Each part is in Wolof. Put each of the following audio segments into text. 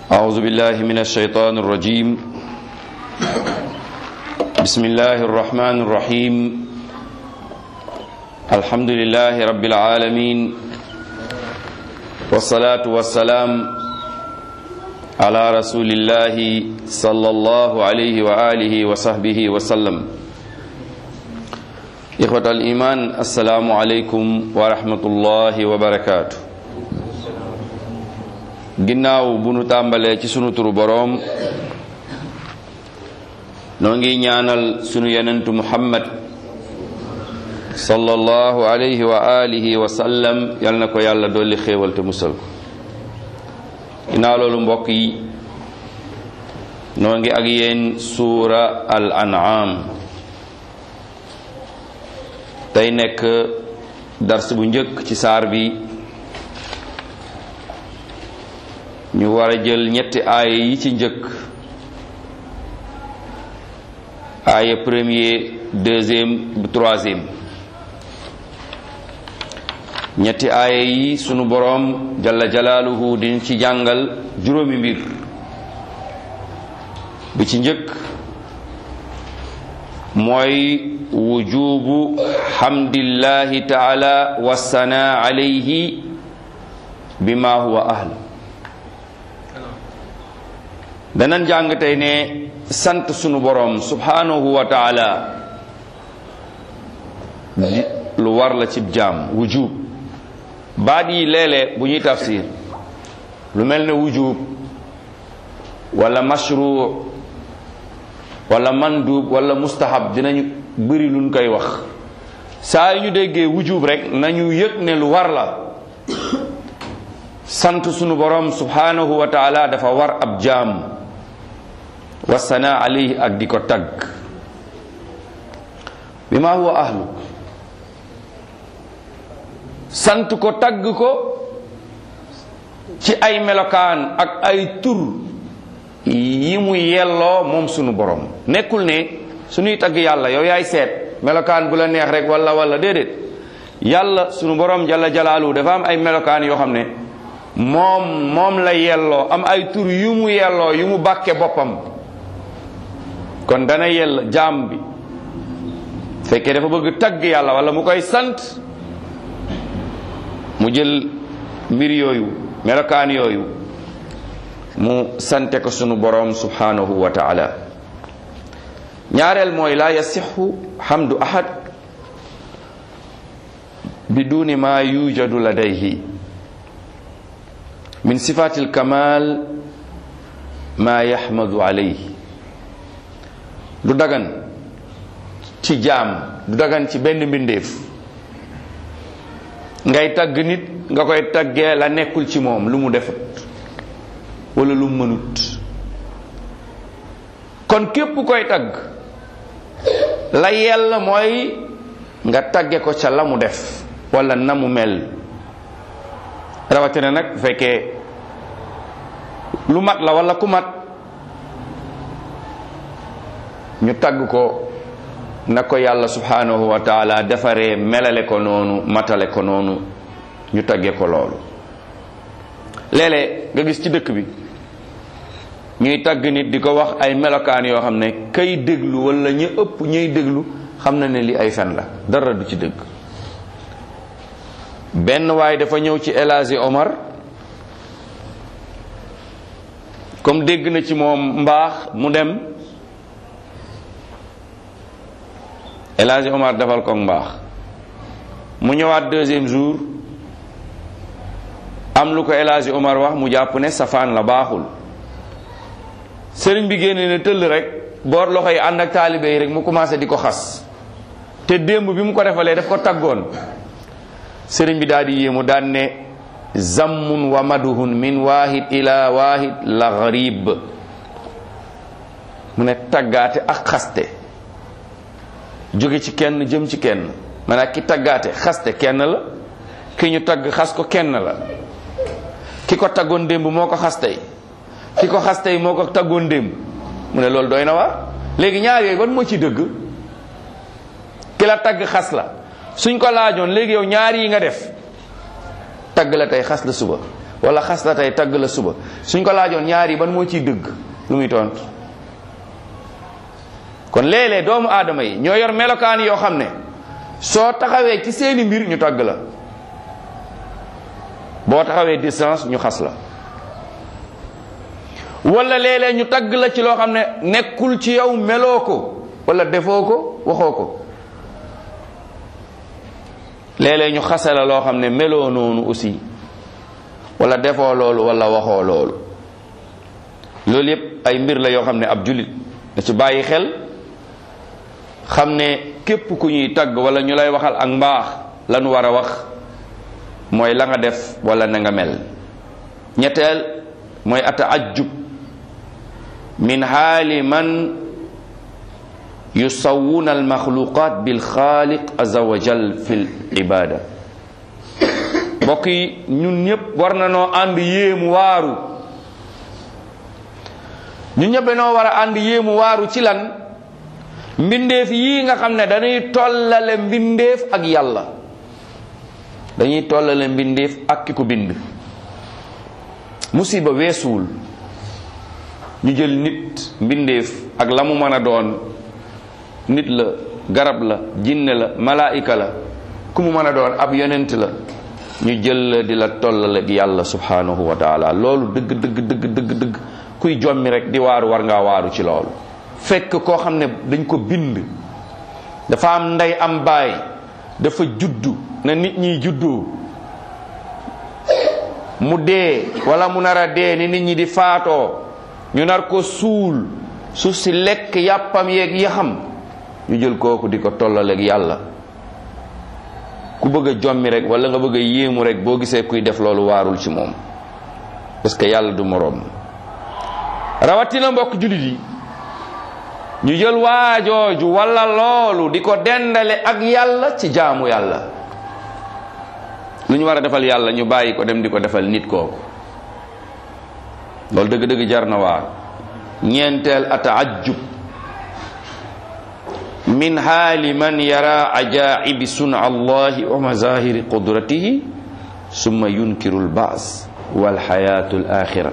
أعوذ بالله من الشيطان الرجيم بسم الله الرحمن الرحيم الحمد لله رب العالمين والصلاة والسلام على رسول الله صلى الله عليه وآله وصحبه وسلم إخوة الإيمان السلام عليكم ورحمة الله وبركاته ginnaaw bu nu tàmbalee ci sunu turu boroom noo ngi ñaanal sunu yenentu muhammad sallallahu alayhi wa alihi wa sallam yal na ko yàlla dolli xéewal te musal ko ginnaaw loolu mbokk yi noo ngi ak yéen suura al an'am tey nekk dars bu njëkk ci saar bi ñu war a jël ñetti aaya yi ci njëkk aaya premier deuxième bu troisième ñetti aaya yi sunu boroom jalla jalaaluhu din ci jàngal juróomi mbir bi ci njëkk mooy wujubu hamdillahi taala wassanaa alayhi bima huwa ahl danan jàng tey ne sant sunu boroom subhanahu wa taala lu war la cib jaam wujub baat yi léeg-léeg bu ñuy tafsir lu mel ne wujub wala mashru wala mandub wala mustahab dinañu bëri luñ koy wax saa yu ñu déggee wujub rek nañu yëg ne lu war la sant sunu boroom subhanahu wa taala dafa war ab jaam wasana alayhi ak di ko tagg bi ma huwa ahlu sant ko tagg ko ci ay melokaan ak ay tur yi mu yelloo moom sunu borom nekkul ne suñuy tagg yàlla yow yaay seet melokaan bu la neex rek wala wala déedéet yàlla sunu borom jalla jalaalu dafa am ay melokaan yoo xam ne moom moom la yelloo am ay tur yu mu yelloo yu mu bàkke boppam kon dana yell jaam bi fekkee dafa bëgg tagg yàlla wala mu koy sant mu jël mbir yooyu melokaan yooyu mu sante ko sunu boroom subhanahu wa taala ñaareel mooy laa yasixu hamdu ahad biduni ma yujadu ladayhi min sifati alkamal ma yaxmadu alayhi du dagan ci jaam du dagan ci benn mbindeef ngay tagg nit nga koy taggee la nekkul ci moom lu mu defut wala lu mu mënut kon képp koy tagg la yell mooy nga tagge ko ca la mu def wala na mu mel rawatina nag bu fekkee lu mat la wala ku mat ñu tagg ko na ko yàlla subhanahu wa taala defaree melale ko noonu matale ko noonu ñu tagge ko loolu léeg-léeg nga gis ci dëkk bi ñuy tagg nit di ko wax ay melokaan yoo xam ne kay déglu wala ñu ëpp ñuy déglu xam na ne li ay fen la dara du ci dëgg benn waaye dafa ñëw ci El Hadji Omar comme dégg na ci moom mbaax mu dem El Hadji Omar defal ko mbaax mu ñëwaat deuxième jour am lu ko El Hadji Omar wax mu jàpp ne safaan la baaxul sëriñ bi génne ne tëll rek boor loxo yi ànd ak taalibe yi rek mu commencé di ko xas te démb bi mu ko defalee daf ko taggoon sëriñ bi daal di yéemu daan ne zammun wa maduhun min wahid ila wahid la gharib mu ne taggaate ak xaste jóge ci kenn jëm ci kenn maanaam ki taggaate xaste kenn la ki ñu tagg xas ko kenn la ki ko taggoon démb moo ko xas tey ki ko xas tey moo ko taggoon démb mu ne loolu doy na waar léegi ñaar yooyu ban moo ci dëgg ki la tagg xas la suñ ko laajoon léegi yow ñaar yi nga def tagg la tey xas la suba wala xas la tey tagg la suba suñ ko laajoon ñaar yi ban moo ciy dëgg lu muy tontu kon léeg-léeg doomu aadama yi ñoo yor melokaan yoo xam ne soo taxawee ci seeni mbir ñu tagg la boo taxawee distance ñu xas la wala léeg-léeg ñu tagg la ci loo xam ne nekkul ci yow meloo ko wala defoo ko waxoo ko léeg-léeg ñu xase la loo xam ne meloo noonu aussi wala defoo loolu wala waxoo loolu loolu yépp ay mbir la yoo xam ne ab jullit na ci bàyyi xel xam ne képp ku ñuy tagg wala ñu lay waxal ak mbaax lanu war a wax mooy la nga def wala na nga mel ñetteel mooy ataajub min haali man yusawwuna almaxluqat bilxaaliq aza wa jal fi l ibada mbokk yi ñun ñëpp war na noo ànd yéemu waaru ñun ñëpp dañoo war a ànd yéemu waaru ci lan mbindeef yii nga xam ne dañuy tollale mbindeef ak yàlla dañuy tollale mbindeef ak ki ko bind musiba weesuwul ñu jël nit mbindeef ak la mu mën a doon nit la garab la jinne la malaayika la ku mu mën a doon ab yonent la ñu jël la di la tollale ak yàlla subhanahu wa taala loolu dëgg dëgg dëgg dëgg dëgg kuy jommi rek di waaru war ngaa waaru ci loolu fekk koo xam ne dañ ko bind dafa am ndey am baay dafa juddu na nit ñiy juddoo mu dee wala mu nar a dee ni nit ñi di faatoo ñu nar ko suul suuf si lekk yàppam yeeg yaxam ñu jël kooku di ko tollaleeg yàlla ku bëgg a jommi rek wala nga bëgg a yéemu rek boo gisee kuy def loolu waarul ci moom parce que yàlla du moroom rawatina mbokk jullit yi ñu jël waajooju wala loolu di ko dendale ak yàlla ci jaamu yàlla lu ñu war a defal yàlla ñu bàyyi ko dem di ko defal nit kooku loolu dëgg-dëgg jar na waar ñeenteel ataajub min haali man yara ajaibi suna allahi wa mazahiri qudratihi summa yunkiru lbaas walxayatu l axira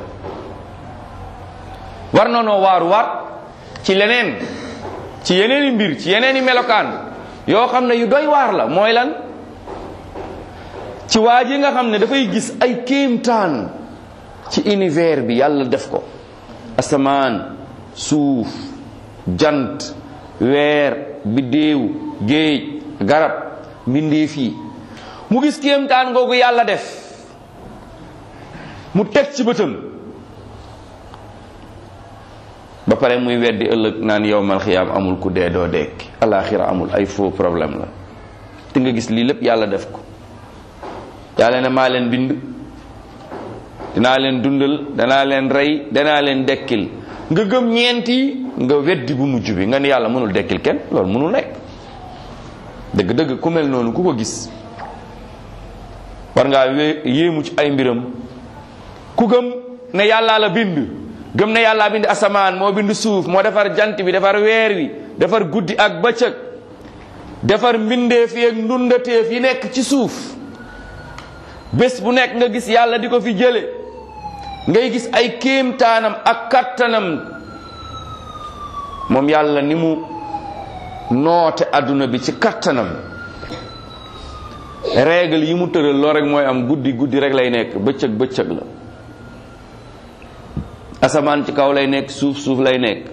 war noonoo waaru waat ci leneen ci yeneeni mbir ci yeneeni melokaan yoo xam ne yu doy waar la mooy lan ci waa ji nga xam ne dafay gis ay kéemtaan ci univers bi yàlla def ko asamaan suuf jant weer biddéew géej garab mbindeef yi mu gis kéemtaan googu yàlla def mu teg ci bëtam ba pare muy weddi ëllëg naan yowmal xiyaam amul ku dee doo dekki alaxira amul ay faux problème la te nga gis lii lépp yàlla def ko yàlla ne maa leen bind dinaa leen dundal danaa leen rey danaa leen dekkil nga gëm ñeenti nga weddi bu mujj bi nga ne yàlla mënul dekkil kenn loolu mënul nekk dëgg-dëgg ku mel noonu ku ko gis war ngaa yéemu ci ay mbiram ku gëm ne yàllaa la bind gëm ne yàllaa bind asamaan moo bind suuf moo defar jant bi defar weer wi defar guddi ak bëccëg defar mbindeef yi ak ndundateef yi nekk ci suuf bés bu nekk nga gis yàlla di ko fi jële ngay gis ay kéemtaanam ak kattanam moom yàlla ni mu noote adduna bi ci kattanam règle yi mu tëral loo rek mooy am guddi guddi rek lay nekk bëccëg bëccëg la asamaan ci kaw lay nekk suuf suuf lay nekk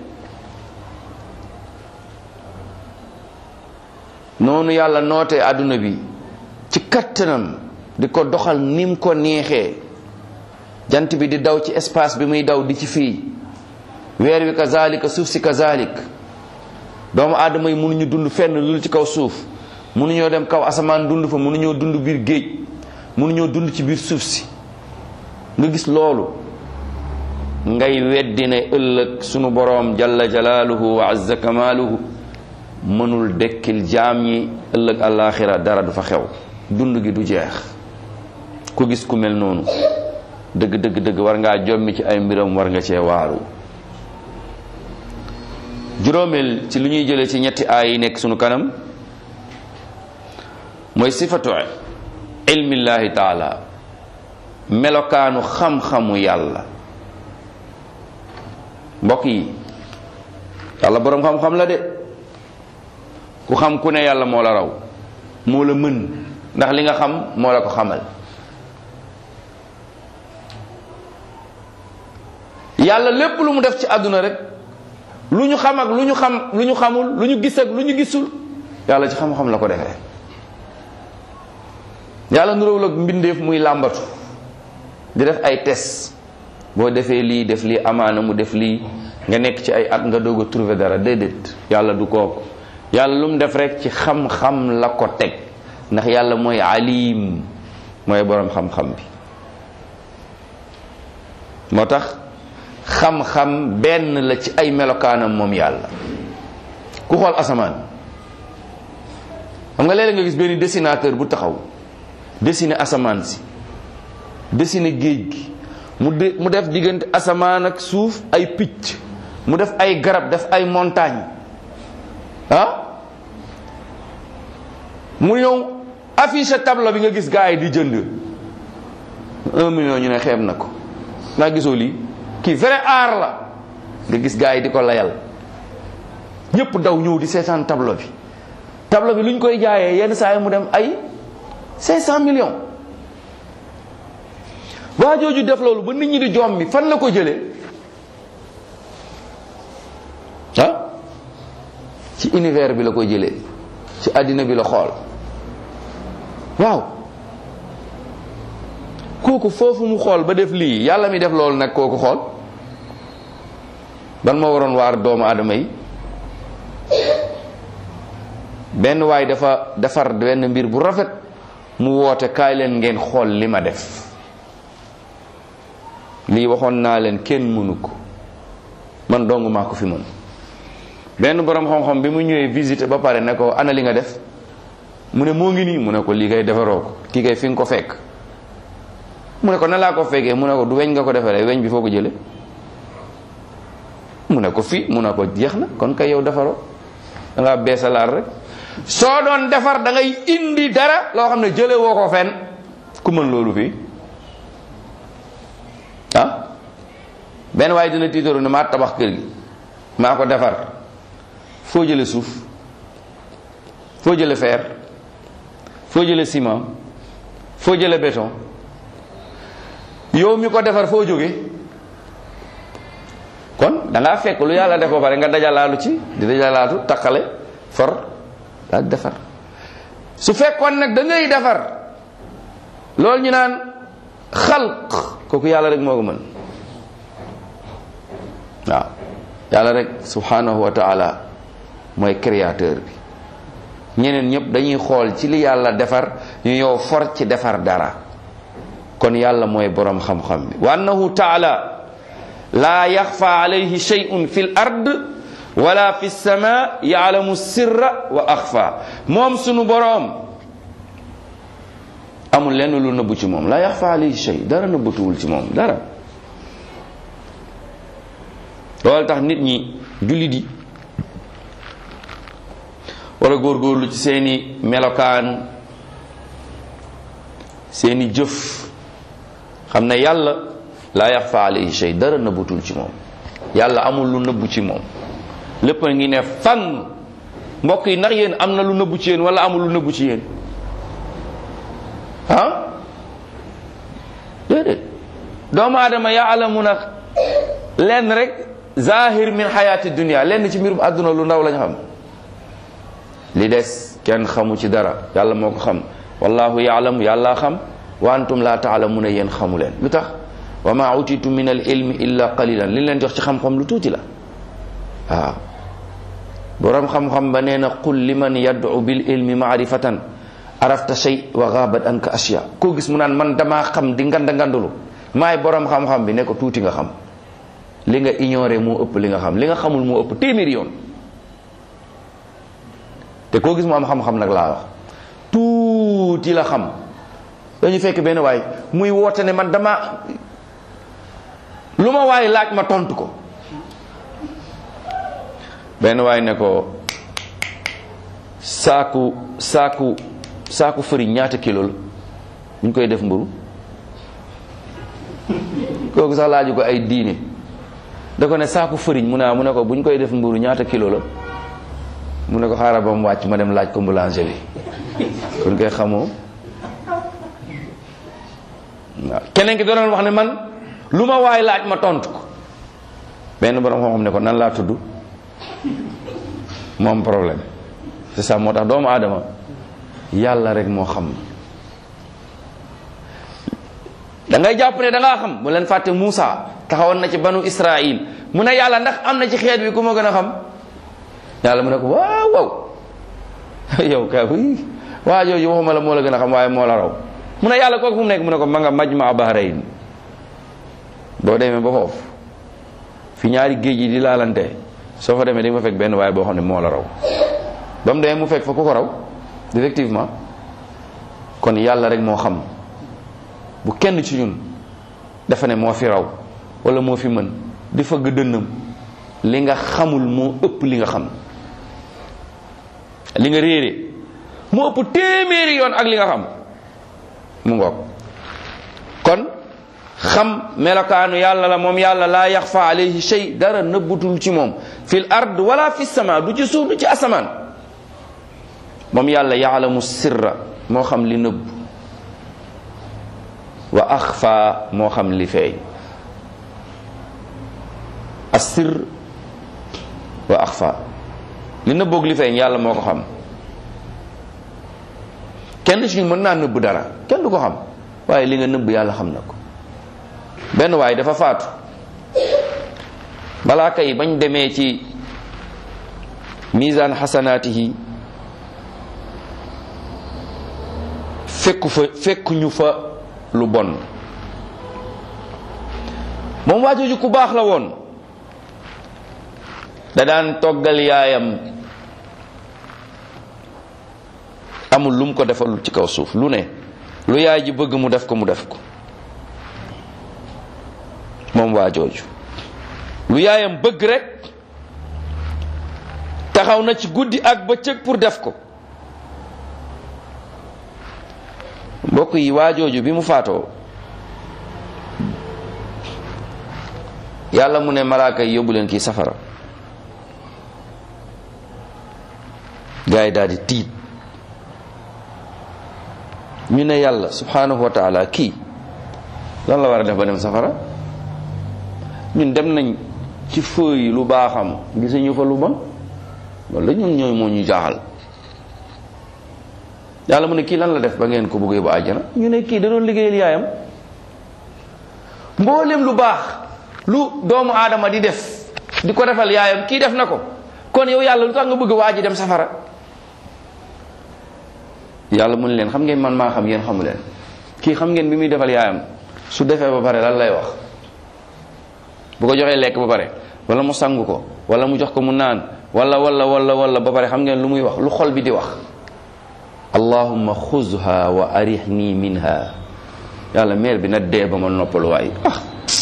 noonu yàlla nootee adduna bi ci kattanam di ko doxal nim ko neexee jant bi di daw ci espace bi muy daw di ci fii weer wi kazalika suuf si kazalik doomu aadama yi mënuñu dund fenn lu ci kaw suuf mënuñoo dem kaw asamaan dund fa mënuñoo dund biir géej mënuñoo dund ci biir suuf si nga gis loolu ngay weddi ne ëllëg sunu boroom jalla jalaaluhu wa azza kamaaluhu mënul dekkil jaam ñi ëllëg àllaaxira dara du fa xew dund gi du jeex ku gis ku mel noonu dëgg dëgg dëgg war ngaa jommi ci ay mbiram war nga cee waaru juróomeel ci lu ñuy jëlee ci ñetti aay yi nekk sunu kanam mooy sifatu ilmillahi taala melokaanu xam-xamu yàlla mbokk yi yàlla boroom xam-xam la de ku xam ku ne yàlla moo la raw moo la mën ndax li nga xam moo la ko xamal yàlla lépp lu mu def ci àdduna rek lu ñu xam ak lu ñu xam lu ñu xamul lu ñu gis ak lu ñu gisul yàlla ci xam-xam la ko defee yàlla nuróowul ak mbindeef muy làmbatu di def ay test boo defee lii def lii amaana mu def lii nga nekk ci ay at nga doog a trouver dara déedéet yàlla du kooku yàlla lu mu def rek ci xam-xam la ko teg ndax yàlla mooy alim mooy boroom xam-xam bi moo tax xam-xam benn la ci ay melokaanam moom yàlla ku xool asamaan xam nga léeg-léeg nga gis benn dessinateur bu taxaw dessiner asamaan si dessiner géej gi mu de mu def diggante asamaan ak suuf ay picc mu def ay garab def ay montagne ah mu ñëw affiche tableau bi nga gis gars yi di jënd un million ñu ne xeeb na ko naa gisoo lii kii vrai art la nga gis gars yi di ko layal ñëpp daw ñëw di seetaan tableau bi tableau bi lu ñu koy jaayee yenn saa yi mu dem ay 500 millions waa jooju def loolu ba nit ñi di joom mi fan la ko jëlee ah ci univers bi la ko jëlee ci àddina bi la xool waaw kooku foofu mu xool ba def lii yàlla mi def loolu nag kooku xool ban moo waroon waar doomu aadama yi benn waay dafa defar benn mbir bu rafet mu woote kaay leen ngeen xool li ma def lii waxoon naa leen kenn mënu ko man dong maa ko fi mën benn borom xam-xam bi mu ñëwee visiter ba pare ne ko ana li nga def mu ne moo ngi nii mu ne ko lii kay defaroo ko kii kay fi nga ko fekk mu ne ko na laa ko fekkee mu ne ko du weñ nga ko defaree weñ bi foo ko jële mu ne ko fii mu ne ko jeex na kon kay yow defaroo da ngaa beesalaat rek soo doon defar da ngay indi dara loo xam ne jële woo ko fenn ku mën loolu fii ah benn waaye dina tiitaru ne maa tabax kër gi maa ko defar foo jële suuf foo jële fer foo jële ciment foo jële béton yow mi ko defar foo jóge kon da ngaa fekk lu yàlla def ba pare nga dajalaalu ci di dajalaatu takkale for daal defar su fekkoon nag da ngay defar loolu ñu naan xalq kooku yàlla rek moo ko mën waaw yàlla rek subhanahu wa taala mooy créateur bi ñeneen ñëpp dañuy xool ci li yàlla defar ñu yow for ci defar dara kon yàlla mooy boroom xam-xam bi wa annahu taala laa yaxfa alayhi shay'un fi l ard wala fi sama yaalamu sirra wa axfa moom sunu boroom amul lenn lu nëbbu ci moom laa yaxfa alayhi shay dara nëbbatuwul ci moom dara loolu tax nit ñi jullit yi war a góorgóorlu ci seeni melokaan seeni jëf xam ne yàlla laa yaxfa alayhi shay dara nëbbatul ci moom yàlla amul lu nëbbu ci moom lépp a ngi ne fan mbokk yi ndax yéen am na lu nëbbu ci yéen wala amul lu nëbbu ci yéen ah déedéet doomu aadama yaalamu na lenn rek zahir min xayaati dunia lenn ci mbirum àdduna lu ndaw lañ xam li des kenn xamu ci dara yàlla moo ko xam wallahu yaalamu yàlla xam wa antum la taalamuna yéen xamu leen lu tax wa ma utitu min al ilmi illa qalilan li leen jox ci xam-xam lu tuuti la waaw boroom xam-xam ba nee na qul liman yad'u bil ilmi maarifatan arafta shay wa ghabat anka ashya koo gis mu naan man damaa xam di nganda ngandulu maay boroom xam-xam bi ne ko tuuti nga xam li nga ignoré moo ëpp li nga xam li nga xamul moo ëpp téeméeri yoon te koo gis mu am xam-xam nag laa wax tuuti la xam dañu fekk benn waay muy woote ne man dama lu ma waay laaj ma tontu ko benn waay ne ko saaku saaku saaku fëriñ ñaata kilo la ñu koy def mburu kooku sax laaju ko ay diine da ko ne saaku fëriñ mu ne mu ne ko bu ñu koy def mburu ñaata kilo la mu ne ko xaaral ba mu wàcc ma dem laaj ko boulanger bi kon koy xamoo waaw keneen ki doon wax ne man lu ma waay laaj ma tontu ko benn borom xam-xam ne ko nan laa tudd moom problème c'est ça moo tax doomu aadama yàlla rek moo xam da ngay jàpp ne da ngaa xam mu leen fàtte Moussa taxawoon na ci banu Israil mu ne yàlla ndax am na ci xeet bi ku ma gën a xam yàlla mu ne ko waaw waaw yow kay waa jooju waxuma la moo la gën a xam waaye moo la raw mu ne yàlla kooku fu mu nekk mu ne ko ma nga majma bahrayn boo demee ba foofu fi ñaari géej yi di laalante soo fa demee di nga fa fekk benn waaye boo xam ne moo la raw ba mu demee mu fekk fa ku ko raw effectivement kon yàlla rek moo xam bu kenn ci ñun dafa ne moo fi raw wala moo fi mën di fëgg dënnam li nga xamul moo ëpp li nga xam li nga réere moo ëpp téeméeri yoon ak li nga xam mu ngoog kon xam melokaanu yàlla la moom yàlla laa yaxfa alayhi shay dara nëbbutul ci moom fil ard wala fi sama du ci suuf du ci asamaan moom yàlla yaalamu sirra moo xam li nëbb wa axfa moo xam li feeñ assir wa axfa li nëbboog li feeñ yàlla moo ko xam kenn ci ñu mën naa nëbb dara kenn du ko xam waaye li nga nëbb yàlla xam na ko benn waaye dafa faatu malaaka yi bañ demee ci misaan xasanaatihi fekku fa fekkuñu fa lu bon moom waajooju ku baax la woon da daan toggal yaayam amul lu mu ko defalul ci kaw suuf lu ne lu yaay ji bëgg mu def ko mu def ko moom waajooju lu yaayam bëgg rek taxaw na ci guddi ak bëccëg pour def ko mbokk yi waajooju bi mu faatoo yàlla mu ne malaaka yi yóbbu leen kii safara gaa yi daal di tiit ñu ne yàlla subhanahu wa taala kii lan la war a def ba dem safara ñun dem nañ ci fëy lu baaxam gisuñu fa lu bon loolu la ñun ñooy moo ñu jaaxal yàlla mu ne kii lan la def ba ngeen ko bëggee ba àjjana ñu ne kii da doon liggéeyal yaayam mboolem lu baax lu doomu aadama di def di ko defal yaayam kii def na ko kon yow yàlla lu tax nga bëgg waa ji dem safara yàlla mu ne leen xam ngeen man maa xam yéen xamu leen kii xam ngeen bi muy defal yaayam su defee ba pare lan lay wax bu ko joxee lekk ba pare wala mu sangu ko wala mu jox ko mu naan wala wala wala wala ba pare xam ngeen lu muy wax lu xol bi di wax allahumma xuzha wa arihni minha yàlla meer bi na dee ba ma noppalu waay ah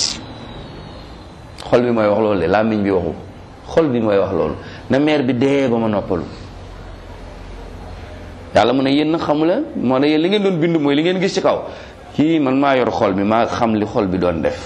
xol bi mooy wax loolu de làmmiñ bi waxu xol bi mooy wax loolu na meer bi dee ba ma noppalu yàlla mu ne yéen nag xamu leen moo ne yéen li ngeen doon bind mooy li ngeen gis ci kaw kii man maa yor xol bi maa xam li xol bi doon def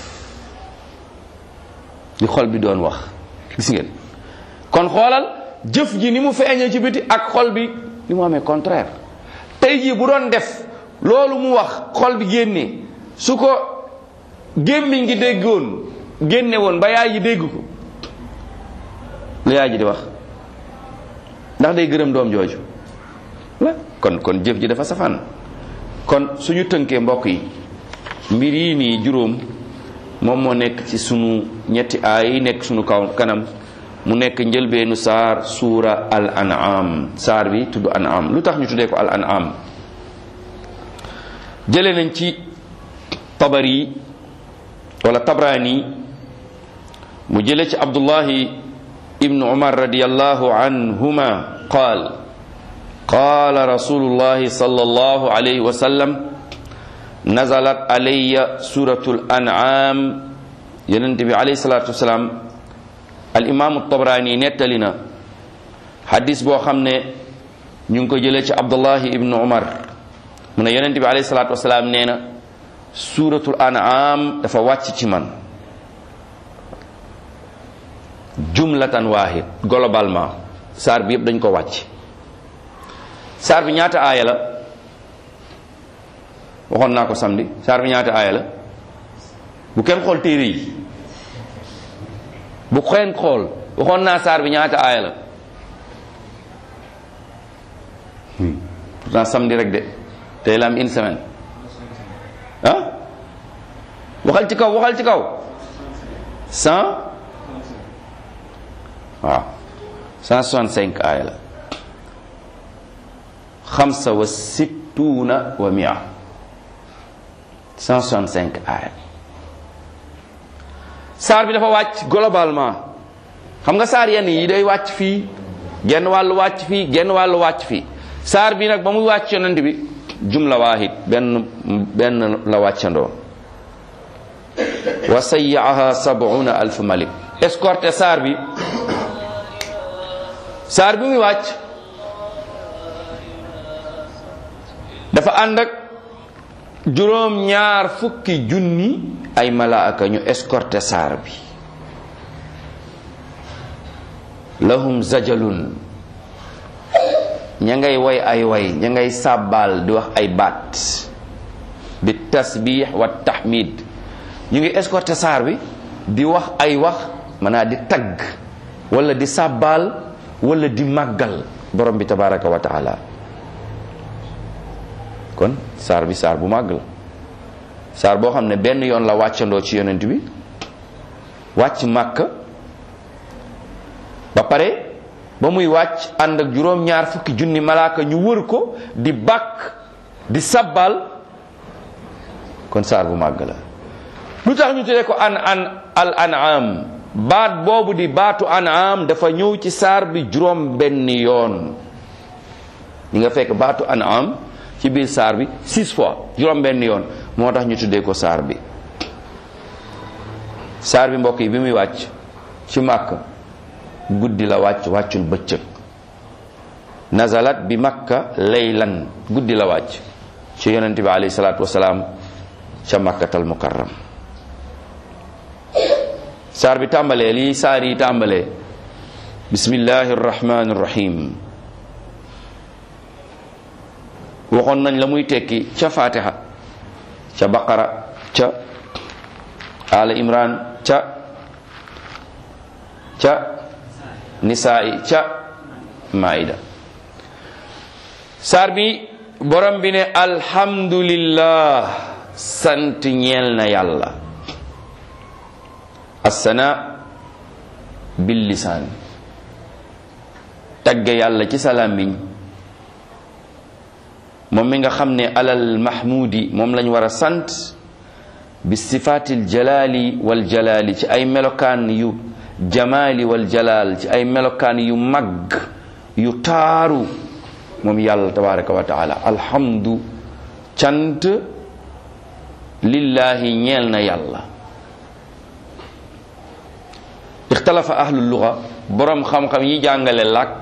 li xol bi doon wax gis ngeen kon xoolal jëf ji ni mu feeñee ci biti ak xol bi ni mu amee contraire tey jii bu doon def loolu mu wax xol bi génnee su ko gémmiñ gi déggoon génne woon ba yaay ji dégg ko lu yaay ji di wax ndax day gërëm doom jooju la kon kon jëf ji dafa safaan kon suñu tënkee mbokk yi mbir yi nii juróom moom moo nekk ci sunu ñetti aay yi nekk sunu kaw kanam mu nekk njëlbeenu saar suura al an'am saar bi tudd an'am lu tax ñu tuddee ko al an'am jële nañ ci tabari wala tabrani mu jële ci abdullahi ibnu umar radiyallahu anhuma qaal qaala rasulullahi sallallahu alayhi wa sallam nazalat alayya suratul an'am yonent bi alayhi salatu wasalaam al imaamu tabrani nettali na xadis boo xam ne ñu ngi ko jëlee ci abdullahi ibnu umar mu ne yonent bi alayhi salatu wasalaam nee na suuratul an'am dafa wàcc ci man jumlatan waahid globalement saar bi yëpp dañ ko wàcc saar bi ñaata aaya la waxoon naa ko samedi saar bi ñaata aaya la bu kenn xool téere yi bu kenn xool waxoon naa saar bi ñaata aaya la pourtant samedi rek de tey la am une semaine ah waxal ci kaw waxal ci kaw cent waaw cent soixante cinq aaya la xamsa wa sittuuna wa mia cent soixante cinq aaya saar bi dafa wàcc globalement xam nga saar yenn yi day wàcc fii genn wàllu wàcc fii genn wàllu wàcc fii saar bi nag ba muy wàcc yonent bi jumla waahid benn benn la wàccandoo wa sayyaaha sab'una alf malik escorté saar bi saar bi muy wàcc dafa ànd ak juróom ñaar fukki junni ay malaaka ñu escorté saar bi lahum zajalun ña ngay woy ay way ña ngay sàbbaal di wax ay baat bi tasbix wa tahmid ñu ngi escorté saar bi di wax ay wax maanaam di tagg wala di sàbbaal wala di màggal borom bi tabaraka wa taala kon saar bi saar bu màgg la saar boo xam ne benn yoon la wàccandoo ci yonent bi wàcc màkka ba pare ba muy wàcc ànd ak juróom-ñaar fukki junni malaaka ñu wër ko di bàkk di sabbal kon saar bu màgg la lu tax ñu tuddee ko an an al an'am baat boobu di baatu an'am dafa ñëw ci saar bi juróom benn yoon ñi nga fekk baatu an'am ci biir saar bi six fois juróom benn yoon moo tax ñu tuddee ko saar bi saar bi mbokk yi bi muy wàcc ci màkk guddi la wàcc wàccul bëccëg nazalat bi makka laylan guddi la wàcc ci yonente bi alayhi salaatu wasalaam ca makkatal mukarram saar bi tàmbalee lii saar yi tàmbalee bismillahi arrahmani arrahim waxoon nañ la muy tekki ca fatiha ca baqara ca ala imran ca ca nisaa'i ca maida saar bi borom bi ne alhamdulillah sant ñeel na yàlla assana bil lisaan tagge yàlla ci sa làmmiñ moom mi nga xam ne alal mahmudi moom lañ war a sant bi sifaatil jalaali wal jalaali ci ay melokaan yu jamaali wal jalaal ci ay melokaan yu mag yu taaru moom yàlla tabaraka wa taala alhamdu cant lillahi ñeel na yàlla ixtalafa ahlu luga boroom xam-xam yi jàngale làkk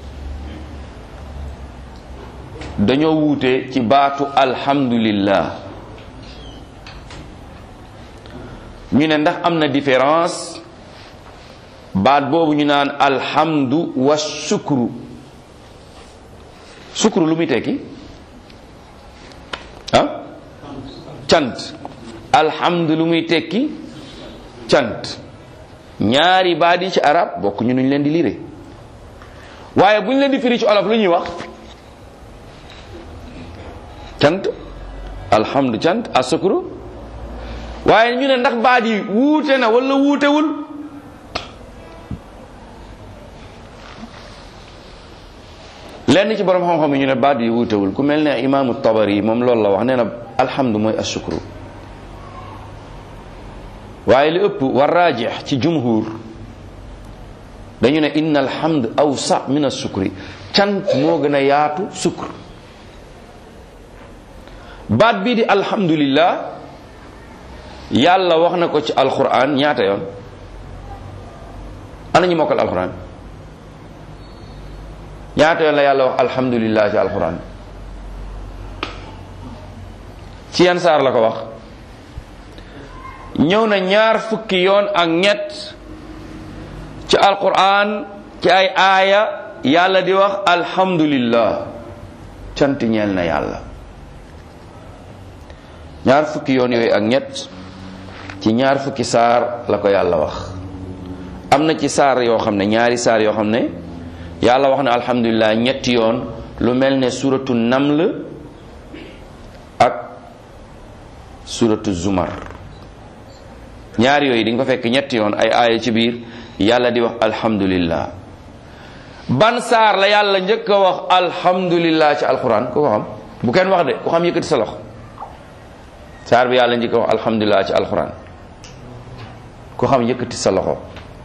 dañoo wuute ci baatu alhamdulillah ñu ne ndax am na différence baat boobu ñu naan alhamdu wa sukru sukru lu muy tekki ah cant alhamdu lu muy tekki cant ñaari baat yi ci arab bokk ñu nuñ leen di lire waaye bu ñu leen di firi ci olof lu ñuy wax cant alhamdu cant asukru waaye ñu ne ndax baat yi wuute na wala wuutewul lenn ci borom xam-xam yi ñu ne baat yi wuutewul ku mel ne imaamu tabari moom loolu la wax nee na alhamdu mooy asukru waaye li ëpp war raajix ci jumhur dañu ne inna alhamd awsa min asukri cant moo gën a yaatu sukr baat bii di alhamdulillah yàlla wax na ko ci alquran ñaata yoon ana ñu mokkal alquran ñaata yoon la yàlla wax alhamdulillah ci alquran ci yan saar la ko wax ñëw na ñaar fukki yoon ak ñett ci alquran ci ay aaya yàlla di wax alhamdulillah cant ñeel na yàlla ñaar fukki yoon yooyu ak ñett ci ñaar fukki saar la ko yàlla wax am na ci saar yoo xam ne ñaari saar yoo xam ne yàlla wax na alhamdulillah ñetti yoon lu mel ne suratu naml ak suratu zumar ñaari yooyu di nga ko fekk ñetti yoon ay aaya ci biir yàlla di wax alhamdulillah ban saar la yàlla njëkk a wax alhamdulillah ci alquran ku ko xam bu kenn wax de ku xam yëkkati sa loxo saar bi yàlla njëkk a wax alhamdulillah ci alquran ku xam yëkkati sa loxo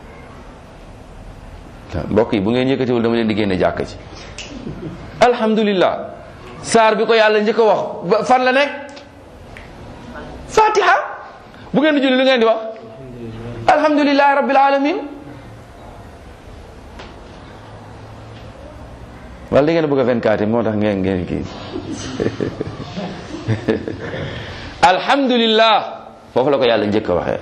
mbokk yi bu ngeen yëkkatiwul dama leen di génne jàkk ci alhamdulillah saar bi ko yàlla njëkk a wax fan la nekk fatiha bu ngeen di julli lu ngeen di wax alhamdulillahi rabbil alamin wala da ngeen bëgg a 24 moo tax ngeen ngeen kii alhamdulillah foofu la ko yàlla njëkk a waxee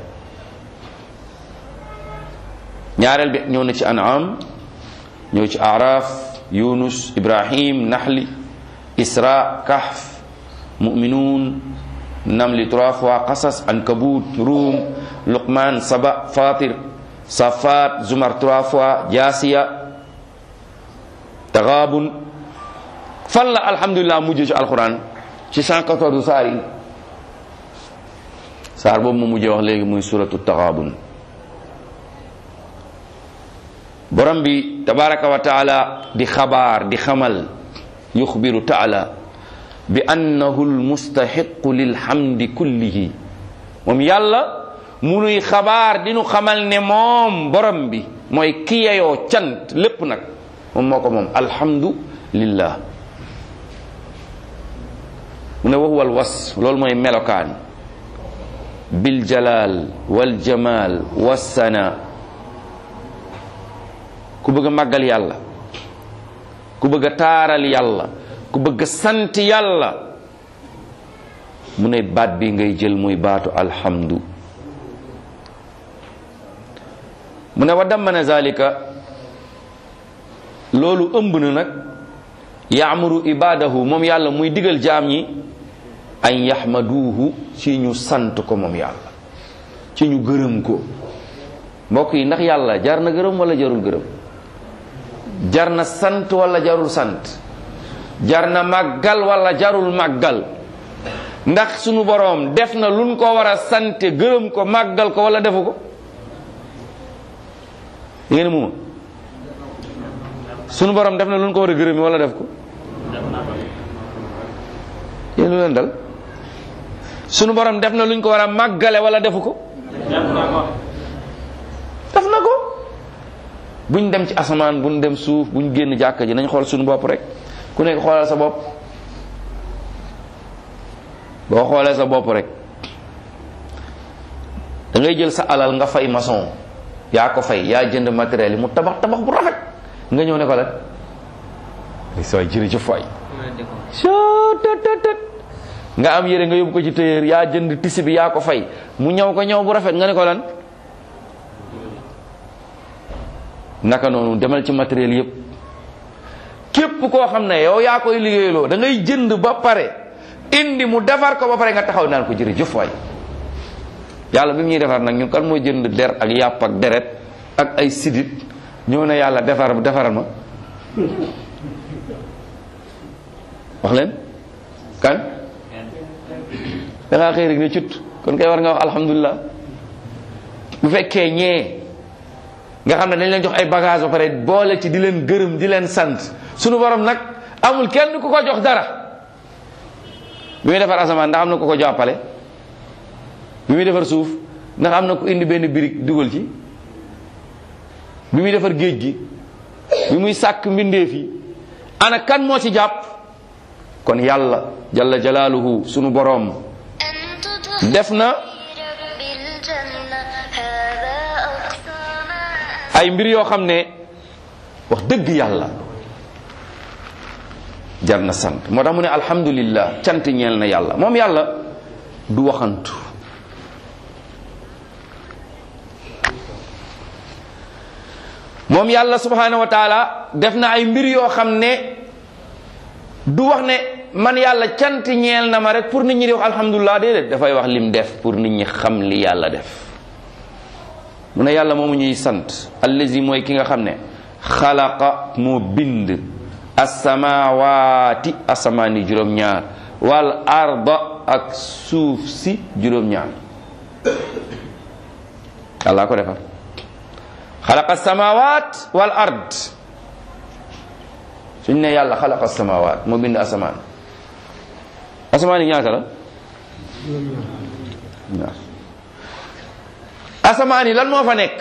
ñaareel bi ñëw na ci an'am ñëw ci araf yunus ibrahim nahli isra kahf mu'minun namli trois fois qasas ankabut ruum luqman saba fatir safat zumar trois fois jasiya taxaabun fan la alhamdulilah mujj ci alquran ci 114 saar yi saar boobu mu mujjee wax léegi muy suratu taxaabun borom bi tabaraka wa taala di xabaar di xamal yuxbiru taala bi annahu almustaxiqu lilhamdi kullihi moom yàlla munuy xabaar di nu xamal ne moom borom bi mooy ki yeyoo cant lépp nag moom moo ko moom alhamdulillah mu ne waxuwal was loolu mooy melokaan bil jalal wal jamal wassana ku bëgg a màggal yàlla ku bëgg a taaral yàlla ku bëgg a sant yàlla mu ne baat bi ngay jël muy baatu alhamdu mu ne wa dammana zalika loolu ëmb na nag yaamuru ibadahu moom yàlla muy digal jaam ñi an yaxmaduuhu ci ñu sant ko moom yàlla ci ñu gërëm ko mbokk yi ndax yàlla jar na gërëm wala jarul gërëm jar na sant wala jarul sant jar na màggal wala jarul màggal ndax sunu boroom def na luñ ko war a sante gërëm ko màggal ko wala defu ko yéen muma sunu boroom def na luñ ko war a gërëmi wala def ko yéen lu leen dal sunu boroom def na luñ ko war a màggale wala defu ko def na ko buñ dem ci asamaan buñ dem suuf buñ génn jàkka ji nañ xool suñu bopp rek ku nekk xoolal sa bopp boo xoolee sa bopp rek da ngay jël sa alal nga fay maçon yaa ko fay yaa jënd matériel yi mu tabax tabax bu rafet nga ñëw ne ko lan sooy jërëjëf waay nga am yére nga yóbbu ko ci téyeer yaa jënd tisi bi yaa ko fay mu ñëw ko ñëw bu rafet nga ne ko lan naka noonu demal ci matériel yépp képp koo xam ne yow yaa koy liggéeyloo da ngay jënd ba pare indi mu defar ko ba pare nga taxaw naan ko jërëjëf waay yàlla bi mu ñuy defar nag ñun kan moo jënd der ak yàpp ak deret ak ay sidit ñëw na yàlla defar defaral ma wax leen kan da ngaa xëy rek ne cut kon kay war nga wax alhamdulilah bu fekkee ñee nga xam ne dañ leen jox ay bagage ba pare boole ci di leen gërëm di leen sant sunu borom nag amul kenn ku ko jox dara bi muy defar asamaan ndax am na ku ko jàppale bi muy defar suuf ndax am na ku indi benn birig dugal ci bi muy defar géej gi bi muy sàkk mbindeef yi ana kan moo ci jàpp kon yàlla jalla jalaaluhu sunu boroom def na ay mbir yoo xam ne wax dëgg yàlla jar na sant moo tax mu ne alhamdulillah cant ñeel na yàlla moom yàlla du waxantu moom yàlla subhanahu wa taala def na ay mbir yoo xam ne du wax ne man yàlla cant ñeel na ma rek pour nit ñi di wax alhamdulilah déedéet dafay wax lim def pour nit ñi xam li yàlla def mu ne yàlla moomu ñuy sant allazi mooy ki nga xam ne xalaqa moo bind asamawaati asamaani juróom-ñaar wal arda ak suuf si juróom-ñaar yàlla ko defar xalaqa samawaat wal ard suñ ne yàlla xalaqa samawaat moo bind asamaan asamaan yi ñaata la ñaar asamaan yi lan moo fa nekk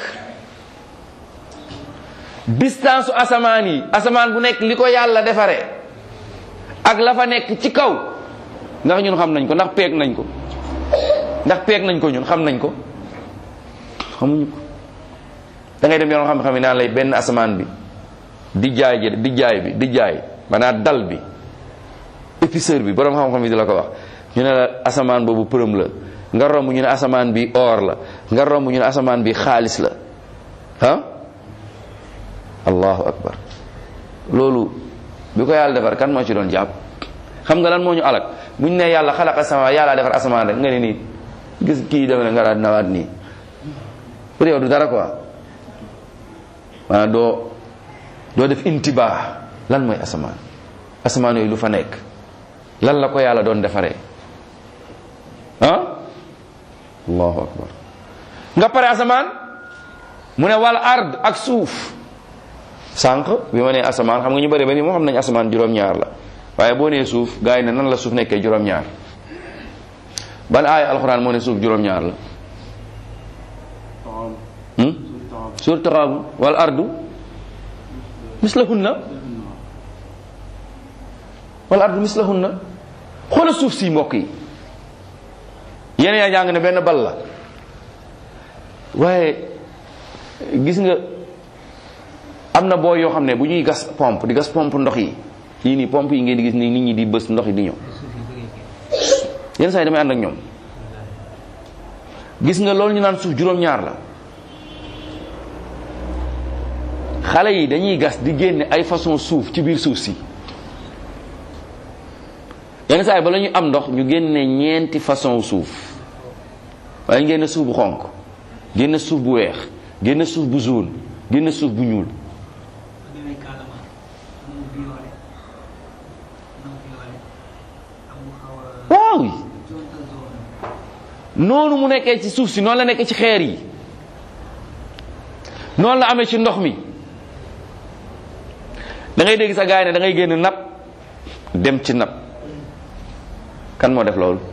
distance asamaan yi asamaan bu nekk li ko yàlla defaree ak la fa nekk ci kaw ndax ñun xam nañ ko ndax peeg nañ ko ndax peeg nañ ko ñun xam nañ ko xamuñu ko da ngay dem yoon xam-xam yi naan lay benn asamaan bi di jaay ji di jaay bi di jaay maanaam dal bi épaisseur bi borom xam-xam yi di la ko wax ñu ne la asamaan boobu përëm la nga romb ñu ne asamaan bi or la nga romb ñu ne asamaan bi xaalis la ah allahu akbar loolu bi ko yàlla defar kan moo ci doon jàpp xam nga lan moo ñu alak bu ñu ne yàlla xalaqa sama yàlla defar asamaan rek nga ne nii gis kii deme ne nga daal nawaat nii pour yow du dara quoi maanaam doo doo def intibaa lan mooy asamaan asamaan yooyu lu fa nekk lan la ko yàlla doon defaree ah allahu akbar nga pare asamaan mu ne wal ard ak suuf sànq bi ma nee asamaan xam nga ñu bëri ba ni moo xam nañ asamaan juróom-ñaar la waaye boo nee suuf gars yi ne nan la suuf nekkee juróom-ñaar ban aaya alxuraan moo ne suuf juróom-ñaar la sur taxaabun wal ardu mislahunna wal ardu mislahunna xoola suuf si mbokk yi yéen yaa jàng ne benn bal la waaye gis nga am na boo yoo xam ne bu ñuy gas pompe di gas pompe ndox yi yii nii pompe yi ngeen di gis ni nit ñi di bës ndox yi di ñëw yenn saa yi damay ànd ak ñoom gis nga loolu ñu naan suuf juróom-ñaar la xale yi dañuy gas di génne ay façon suuf ci biir suuf si yenn saa yi bala ñu am ndox ñu génne ñeenti façon suuf waaye ñu génne suuf bu xonq génne suuf bu weex génne suuf bu jaune génne suuf bu ñuul waaw noonu mu nekkee ci suuf si noonu la nekkee ci xeer yi noonu la amee ci ndox mi da ngay dégg sa gaay ne da ngay génn napp dem ci napp kan moo def loolu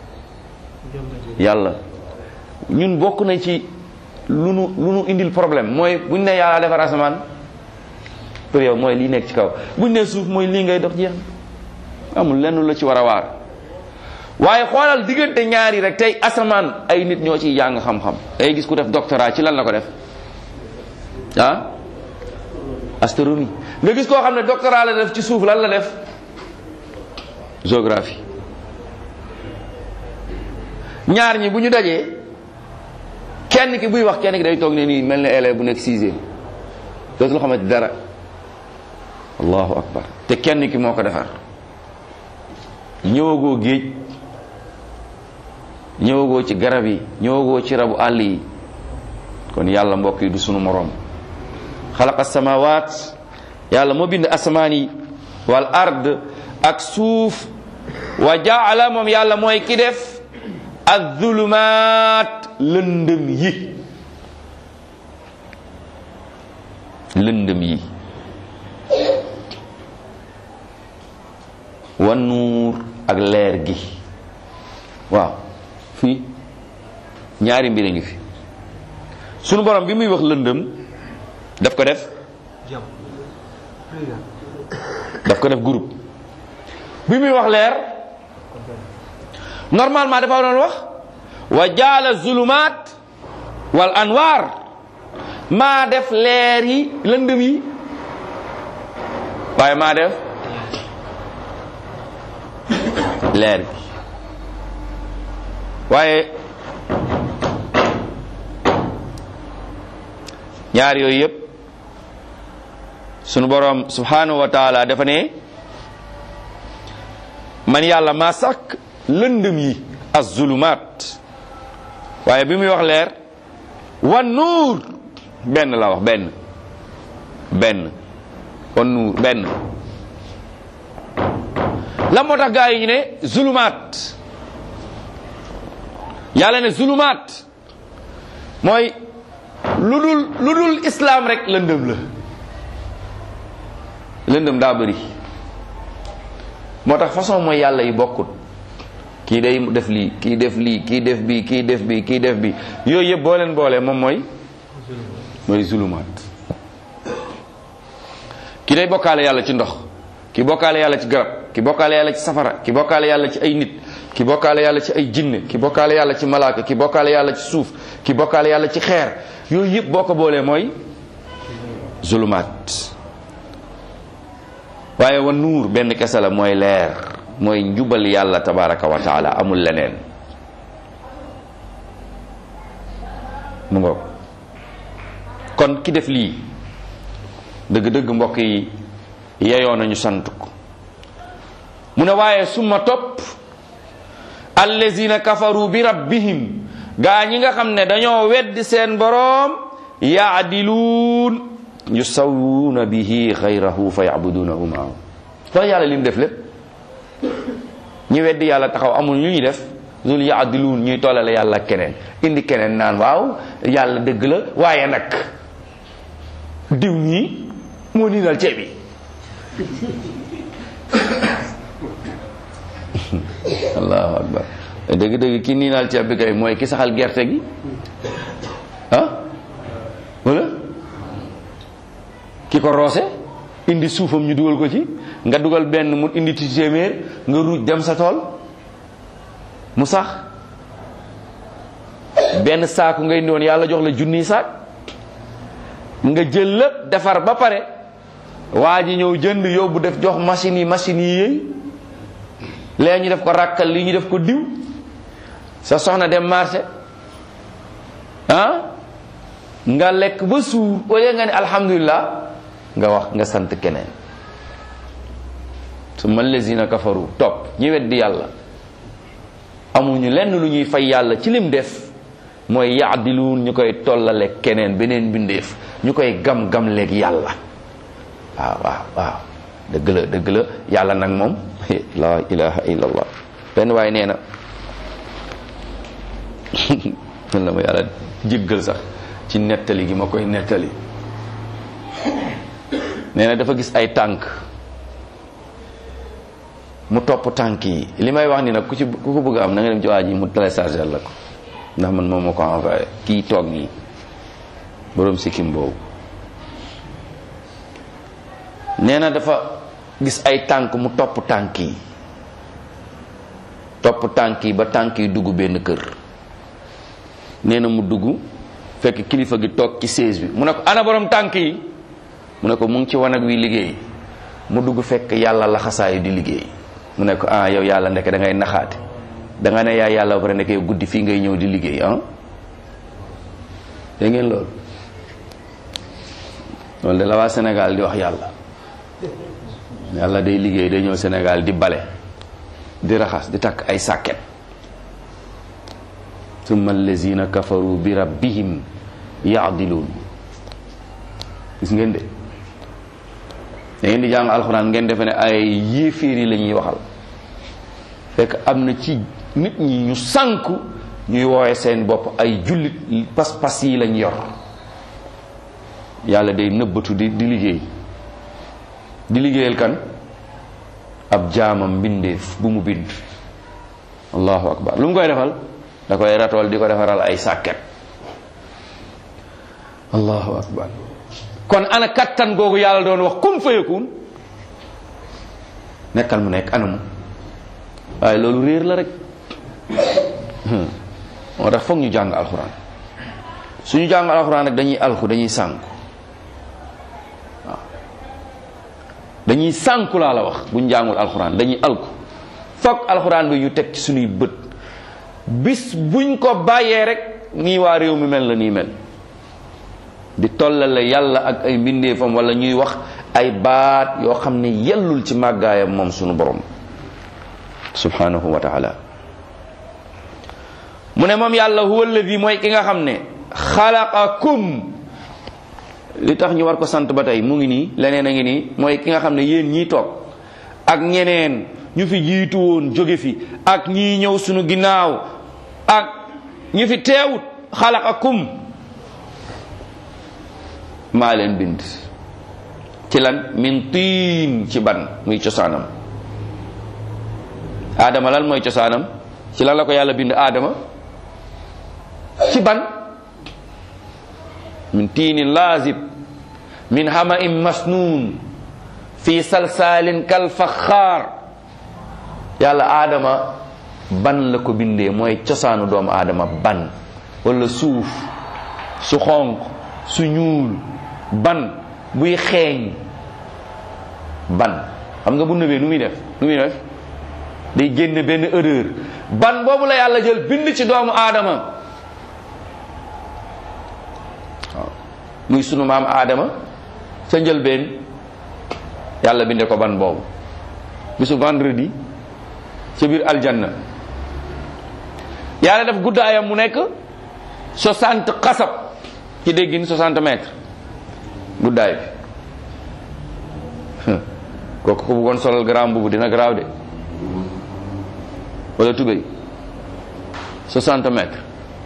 yàlla ñun bokk nañ ci lu nu lu nu indil problème mooy buñ ne yàlla defar asamaan pour yow mooy lii nekk ci kaw buñ ne suuf mooy lii ngay dox jeex amul lenn la ci war a waar waaye xoolal diggante ñaari rek tey asamaan ay nit ñoo ciy jàng xam-xam day gis ku def doctorat ci lan la ko def ah astronomie nga gis koo xam ne doctorat la def ci suuf lan la def géographie ñaar ñi bu ñu dajee kenn ki buy wax kenn ki day toog ne nii mel na élève bu nekk sixième dootul xamante dara allahu akbar te kenn ki moo ko defar ñëwagoo géej ñëwagoo ci garab yi ñëwagoo ci rabu àll yi kon yàlla mbokk yi du sunu moroom xalaqa samawat yàlla moo bind asamaan yi wal ard ak suuf wa jaala moom yàlla mooy ki def azulumaat lëndëm yi lëndëm yi wa nuur ak leer gi waaw fii ñaari mbir a ngi fi sunu borom bi muy wax lëndëm daf ko def daf ko def groupe bi muy wax leer normalement dafa doon wax wa jaala zulumaat wal anwaar maa def leer yi lëndëm yi waaye maa def leer bi waaye ñaar yooyu yëpp sunu borom subhanahu wa taala dafa ne man yàlla maa sàkk lëndëm yi az zulumaat waaye bi muy wax leer wan nuur benn la wax benn benn wan nuur benn la moo tax gaa yi ñu ne zulumaat yàlla ne zulumaat mooy lu dul lu dul islaam rek lëndëm la lëndëm daa bëri moo tax façon mooy yàlla yi bokkut kii day def lii kii def lii kii def bii kii def bii kii def bii yooyu yëpp boo leen boolee moom mooy mooy zulumaat kii day bokkaale yàlla ci ndox ki bokkaale yàlla ci garab ki bokkaale yàlla ci safara ki bokkaale yàlla ci ay nit ki bokkaale yàlla ci ay jinne ki bokkaale yàlla ci malaaka ki bokkaale yàlla ci suuf ki bokkaale yàlla ci xeer yooyu yëpp boo ko boolee mooy zulumaat waaye wa nuur benn kese la mooy leer mooy njubal yàlla tabaraka wa taala amul leneen mu ngoog kon ki def lii dëgg-dëgg mbokk yi yeyoo nañu sant ko mu ne waaye summa topp allazina kafaru bi rabbihim gaa ñi nga xam ne dañoo weddi seen boroom yaadiluun yusawwuuna bihi xayrahu fa yabudunahu maahu wax yàlla li mu def lépp ñi weddi yàlla taxaw amul ñu ñuy def loolu yaadiluun ñuy tollale yàlla keneen indi keneen naan waaw yàlla dëgg la waaye nag diw ñii moo niinal ceeb bi allahu akbar dëgg-dëgg ki niinal ceeb bi kay mooy ki saxal gerte gi ah wala ki ko roose indi suufam ñu dugal ko ci nga dugal benn mu indi ci téeméer nga ruuj dem sa tool mu sax benn saaku ngay indi woon yàlla jox la junniy saak nga jël lépp defar ba pare waa ji ñëw jënd yóbbu def jox machine yi machine yi yëy lee ñu def ko ràkkal lii ñu def ko diw sa soxna dem marché ah nga lekk ba suur au lieu nga ne alhamdulilah nga wax nga sant keneen su ma lazina kafaru topp ñi weddi yàlla amuñu lenn lu ñuy fay yàlla ci lim def mooy yaadiluun ñu koy tollale keneen beneen bindeef ñu koy gam-gam leeg yàlla waaw waaw waaw dëgg la dëgg la yàlla nag moom la ilaha illallah benn waaye nee na man la ma yàlla jéggal sax ci nettali gi ma koy nettali nee na dafa gis ay tànk mu topp tànk yi li may wax ni nag ku ci ku ko bëgg am na nga dem ci waa ji mu télécharger la ko ndax man moom moo ko envoyé kii toog nii boroom sikkim boobu nee na dafa gis ay tànk mu topp tànk yi topp tànk yi ba tànk yi dugg benn kër nee na mu dugg fekk kilifa gi toog ci siège bi mu ne ko ana borom tànk yi mu ne ko mu ngi ci wanag wi liggéey mu dugg fekk yàlla laxasaayu di liggéey mu ne ko ah yow yàlla ndeke da ngay naxaate da nga ne yaa yàlla ba pare nekk yow guddi fii ngay ñëw di liggéey ah dégg ngeen loolu loolu de la waa Sénégal di wax yàlla yàlla day liggéey day ñëw Sénégal di bale di raxas di takk ay sàkket summa allazina kafaru bi rabbihim yaadiluun gis ngeen de da ngeen di jàng alxuraan ngeen defe ne ay yéeféer yi la ñuy waxal fekk am na ci nit ñi ñu sànku ñuy woowe seen bopp ay jullit pas-pas yi lañ yor yàlla day nëbbatu di di liggéey di liggéeyal kan ab jaamam mbindeef bu mu bind allahu akbar lu mu koy defal da koy ratool di ko defaral ay sàkket allahu akbar kon ana kattan googu yàlla doon wax kun fayakun nekkal mu nekk anamu waaye loolu réer la rek moo tax foog ñu jàng alxuraan suñu jàng alxuraan rek dañuy alku dañuy sànku waaw dañuy sànku laa la wax buñ jàngul alxuraan dañuy alku foog alxuraan bi ñu teg ci suñuy bët bis buñ ko bàyyee rek nii waa réew mi mel la nii mel di tollale yàlla ak ay mbindeefam wala ñuy wax ay baat yoo xam ne yellul ci màggaayam moom sunu borom subhanahu wa taala mu ne moom yàlla huwa alladi mooy ki nga xam ne xalaqakum li tax ñu war ko sant ba tey mu ngi nii leneen a ngi nii mooy ki nga xam ne yéen ñii toog ak ñeneen ñu fi jiitu woon jóge fi ak ñii ñëw sunu ginnaaw ak ñu fi teewut xalaqakum maa leen bind ci lan min tiin ci ban muy cosaanam aadama lan mooy cosaanam ci lan la ko yàlla bind aadama ci ban min tiinin laazib min hamain masnuun fi salsaalin kal faxaar yàlla aadama ban la ko bindee mooy cosaanu doomu aadama ban wala suuf su xonq su ñuul ban buy xeeñ ban xam nga bu nëbee nu muy def nu muy def day génne benn odeur ban boobu la yàlla jël bind ci doomu aadama waaw muy sunu maam aadama sa njëlbeen yàlla binde ko ban boobu bisu vendredi ca biir aljanna yàlla def guddaayam mu nekk soixante xasab ci déggin soixante mètres guddaay bi kooku ko bëggoon solal grand bubu dina garaaw de wala tubéy 60 mètres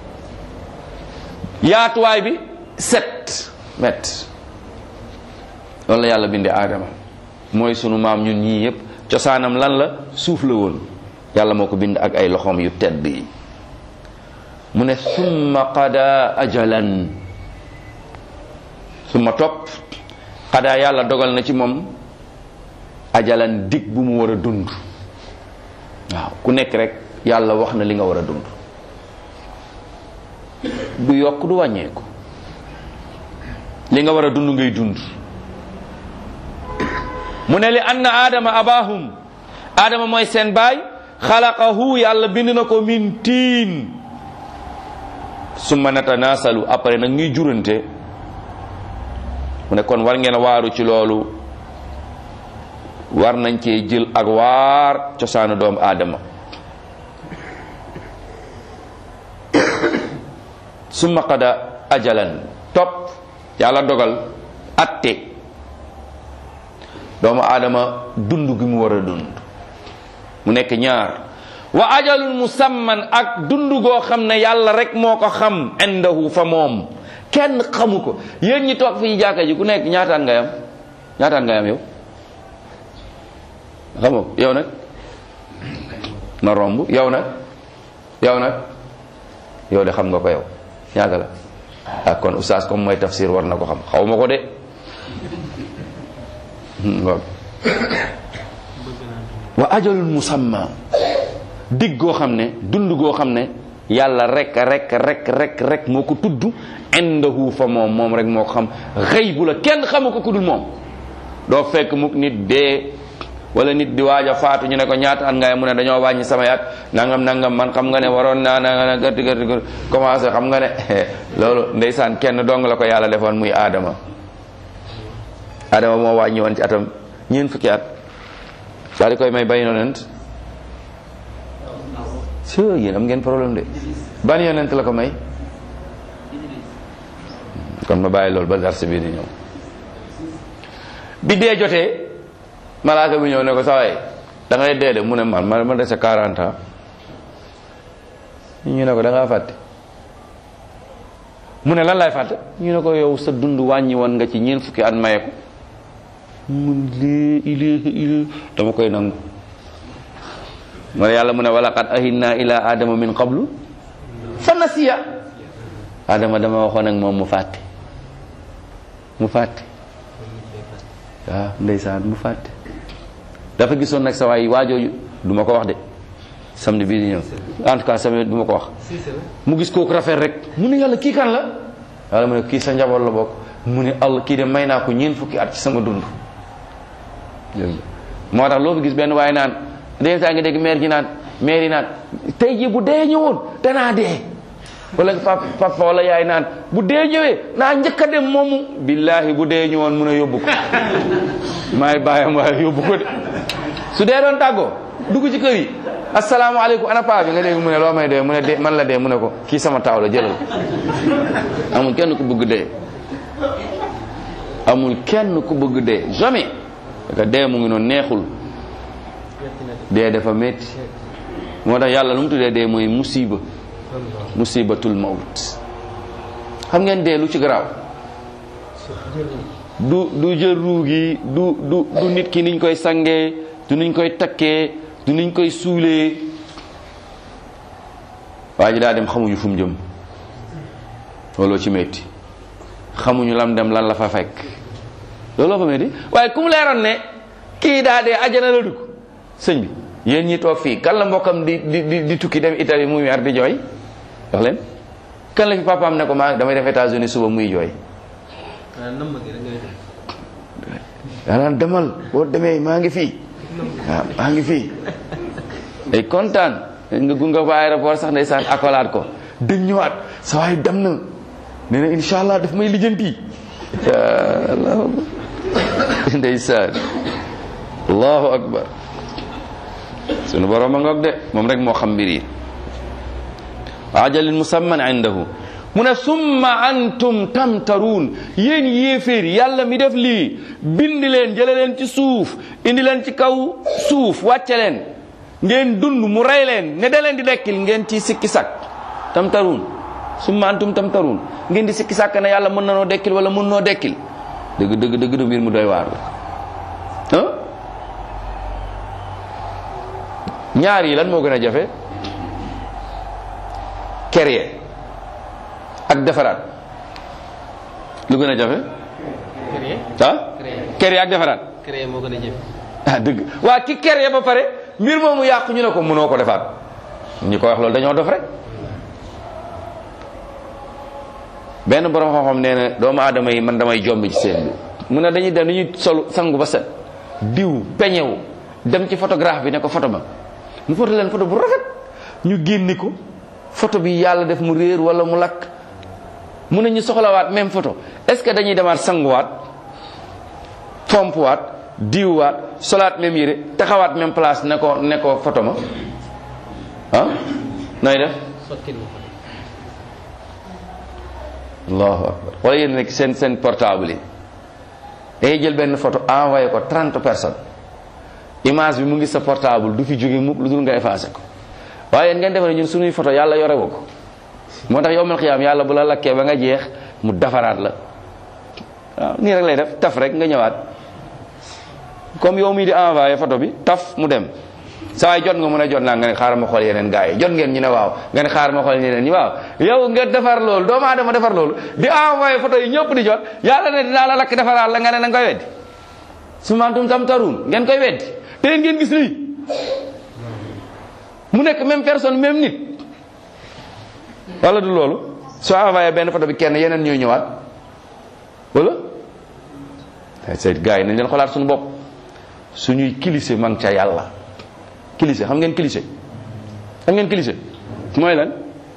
yaatuwaay bi 7 mètres loolu la yàlla bindee aadama mooy sunu maam ñun ñii yépp cosaanam lan la suuf la woon yàlla moo ko bind ak ay loxoom yu tedd yi mu ne summa qada ajalan summa topp qada yàlla dogal na ci moom ajalan dig bu mu war a dund waaw ku nekk rek yàlla wax na li nga war a dund du yokk du wàññeeku li nga war a dund ngay dund mu ne li anna aadama abahum aadama mooy seen baay xalaqahu yàlla bind na ko min tiin summa natanaasalu après nag ñuy jurante mu ne kon war ngeen a waaru ci loolu war nañ cee jël ak waar cosaanu doomu aadama summa qada ajalan topp yàlla dogal atte doomu aadama dund gi mu war a dund mu nekk ñaar wa ajalun musamman ak dund goo xam ne yàlla rek moo ko xam indahu fa moom kenn xamu ko yéen ñi toog fii jàkka ji ku nekk ñaataan nga yam ñaataan nga yam yow xamoo yow nag ma romb yow nag yow nag yow de xam nga ko yow ñaata la ah kon oustaz comme mooy tafsir war na ko xam xaw ma ko de wa ajalun musamma dig goo xam ne dund goo xam ne yàlla rek rek rek rek rek moo ko tudd indahu fa moom moom rek moo ko xam xëy bu la kenn xamu ko ku dul moom doo fekk mukk nit dee wala nit di waaj a faatu ñu ne ko ñaata at ngay mu ne dañoo wàññi sama yaat nangam nangam man xam nga ne waroon naa na gërti gërti gërti commencé xam nga ne loolu ndeysaan kenn dong la ko yàlla defoon muy aadama aadama moo wàññi woon ci atam ñeen fukki at daal di koy may bay yonent si yéen am ngeen problème de ban yonent la ko may kon ma bàyyi loolu ba darse bii di ñëw bi dee jotee malaaka bi ñëw ne ko saway da ngay dee de mu ne man ma ma dese 40 ans ñu ne ko da ngaa fàtte mu ne lan lay fàtte ñu ne ko yow sa dund wàññi woon nga ci ñeent fukki at maye ko mun lii ilaaha illa dama koy nangu mu ne yàlla mu ne walaqad ahinna ila adama min qablu fa nasiya adama dama waxoon ak moom mu fàtte mu fàtte waaw ndeysaan mu fàtte dafa gisoon nag sa waay waajooju du ma ko wax de samedi bii di ñëw en tout cas samedi du ma ko wax mu gis kooku rafet rek mu ne yàlla kii kan la yàlla mu ne kii sa njaboot la bokk mu ne allah kii de may naa ko ñeent fukki at ci sama dund moo tax loo fi gis benn waaye naan dee saa ngi dégg maire ji naan maire yi naan tey ji bu dee ñëwoon danaa dee wala papa papa wala yaay naan bu dee ñëwee naa njëkk a dem moomu billahi bu dee ñëwoon mun a yóbbu ko maay bàyyam waaye yóbbu ko de su dee doon tàggoo dugg ci kër yi asalaamaaleykum ana paa bi nga dégg mu ne loo may dee mu ne dee man la dee mu ne ko kii sama taaw la jëlal amul kenn ku bëgg dee amul kenn ku bëgg dee jamais parce que dee mu ngi noonu neexul dee dafa métti moo tax yàlla lu mu tuddee dee mooy musiba musibatul mawt xam ngeen dee lu ci garaaw du du jël ruu gi du du du nit ki niñ koy sangee du niñ koy takkee du niñ koy suulee waa ji daa dem xamuñu fu mu jëm looloo ci metti xamuñu lam dem lan la fa fekk looloo fa metti waaye ku mu leeroon ne kii daa dee ajana la dugg sëñ bi yéen ñi toog fii kan la mbokkam di di di di tukki dem Italie muy mer di jooy wax leen kan la fi papaam ne ko maa damay def États-Unis suba muy jooy danaan demal boo demee maa ngi fii waaw maa ngi fii day kontaan nga gunga ba aéroport sax ndeysaan akolaat ko dëñ ñëwaat sa waay dem na nee na insha allah daf may lijjanti allahu akbar ndeysaan allahu akbar sunu borom a ngoog de moom rek moo xam mbir yi ajalin musamman indahu mu ne summa antum tamtaruun yéen yéeféer yàlla mi def lii bind leen jële leen ci suuf indi leen ci kaw suuf wàcce leen ngeen dund mu rey leen ne da leen di dekkil ngeen ci sikki sak tamtaruun summa antum tamtaruun ngeen di sikki sàkk ne yàlla mën na noo dekkil wala mën noo dekkil dëgg dëgg dëgg du mbir mu doy waar la ah ñaar yi lan moo gën a jafe créer ak defaraat lu gën a jafe ah créer ak defaraat créer moo gën a jafe ah dëgg waa ki créer ba pare mbir moomu yàqu ñu ne ko mënoo ko defaat ñi ko wax loolu dañoo dof rek benn borom xam-xam nee na doomu aadama yi man damay jombi ci seen bi mu ne dañuy dem dañuy sol sangu ba set diw peñewu dem ci photographe bi ne ko photo ma mu photo leen photo bu rafet ñu génne ko photo bi yàlla def mu réer wala mu lakk mu ne ñu soxlawaat même photo est-ce que dañuy demaat sanguwaat fompuwaat diwwaat solaat même yére taxawaat même place ne ko ne ko photo ma ah nooy def sotti ma allahu akbar wala yéen nekk seen seen portable yi day jël benn photo envoyé ko 30 personnes image bi mu ngi sa portable du fi jóge mukk lu dul nga effacé ko waaye yéen ngeen defe ne ñun suñuy photo yàlla yore woo ko moo tax yowmal xiyaam yàlla bu la lakkee ba nga jeex mu defaraat la waaw nii rek lay def taf rek nga ñëwaat comme yow mii di envoyé photo bi taf mu dem saa waay jot nga mën a jot naa nga ne xaaral ma xool yeneen gars yi jot ngeen ñu ne waaw nga ne xaaral ma xool yeneen ñi waaw yow nga defar loolu doomu aadama defar loolu di envoyé photo yi ñëpp di jot yàlla ne dinaa la lakk defaraat la nga ne da nga koy weddi su mantum tam taruun ngeen koy weddi te ngeen gis lii mu nekk même personne même nit wala du loolu soo envoyé benn photo bi kenn yeneen ñooy ñëwaat wala c'est gars yi nañ leen xolaat suñu bopp suñuy kilise mang ca yàlla kilise xam ngeen kilise xam ngeen kilise mooy lan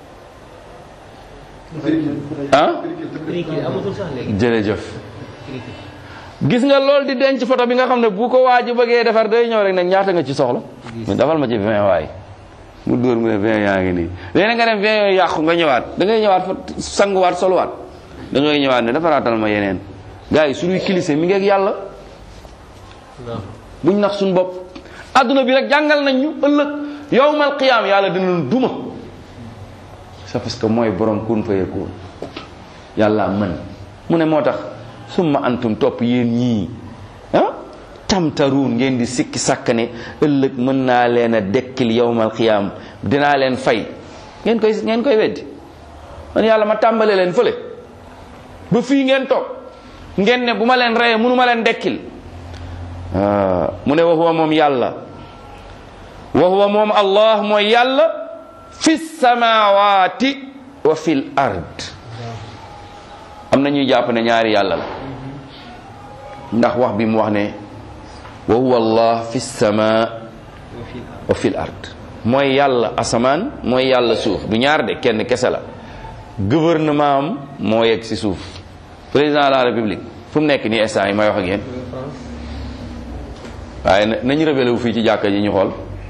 ah criquet amatul sax léegi jërëjëf criquet gis nga loolu di denc photo bi nga xam ne bu ko waa ji bëggee defar day ñëw rek nag ñaata nga ci soxla mu defal ma ci 20 waay mu dóor mu ne 20 yaa ngi nii léegi nga dem 20 yooyu yàqu nga ñëwaat da ngay ñëwaat fa sanguwaat soluwaat da ngay ñëwaat ne defaraatal ma yeneen gars yi suñuy kilise mi ngi ak yàlla waaw buñ nax suñu bopp adduna bi rek jàngal nañ ñu ëllëg yowmal qiyaam yàlla dina duma c'est parce que mooy borom kun fayekoon yàlla mën mu ne moo tax summa antum topp yéen ñii ah tamtaruun ngeen di sikki sàkk ne ëllëg mën naa leen a dekkil yowmal qiyaam dinaa leen fay ngeen koy ngeen koy weddi man yàlla ma tàmbale leen fële ba fii ngeen toog ngeen ne bu ma leen reyee mënu ma leen dekkil ah mu ne wa huwa moom yàlla wa huwa moom allah mooy yàlla fi samawati wa fil ard am na ñuy jàpp ne ñaari yàlla la ndax wax bi mu wax ne wa huwa allah fi sama wa fil wa fil ard mooy yàlla asamaan mooy yàlla suuf du ñaar de kenn kese la gouvernement am moo yegg si suuf président de la république fu mu nekk nii instant yi may wax ak yéen France waaye na- nañu rebelle wu fii ci jàkka ji ñu xool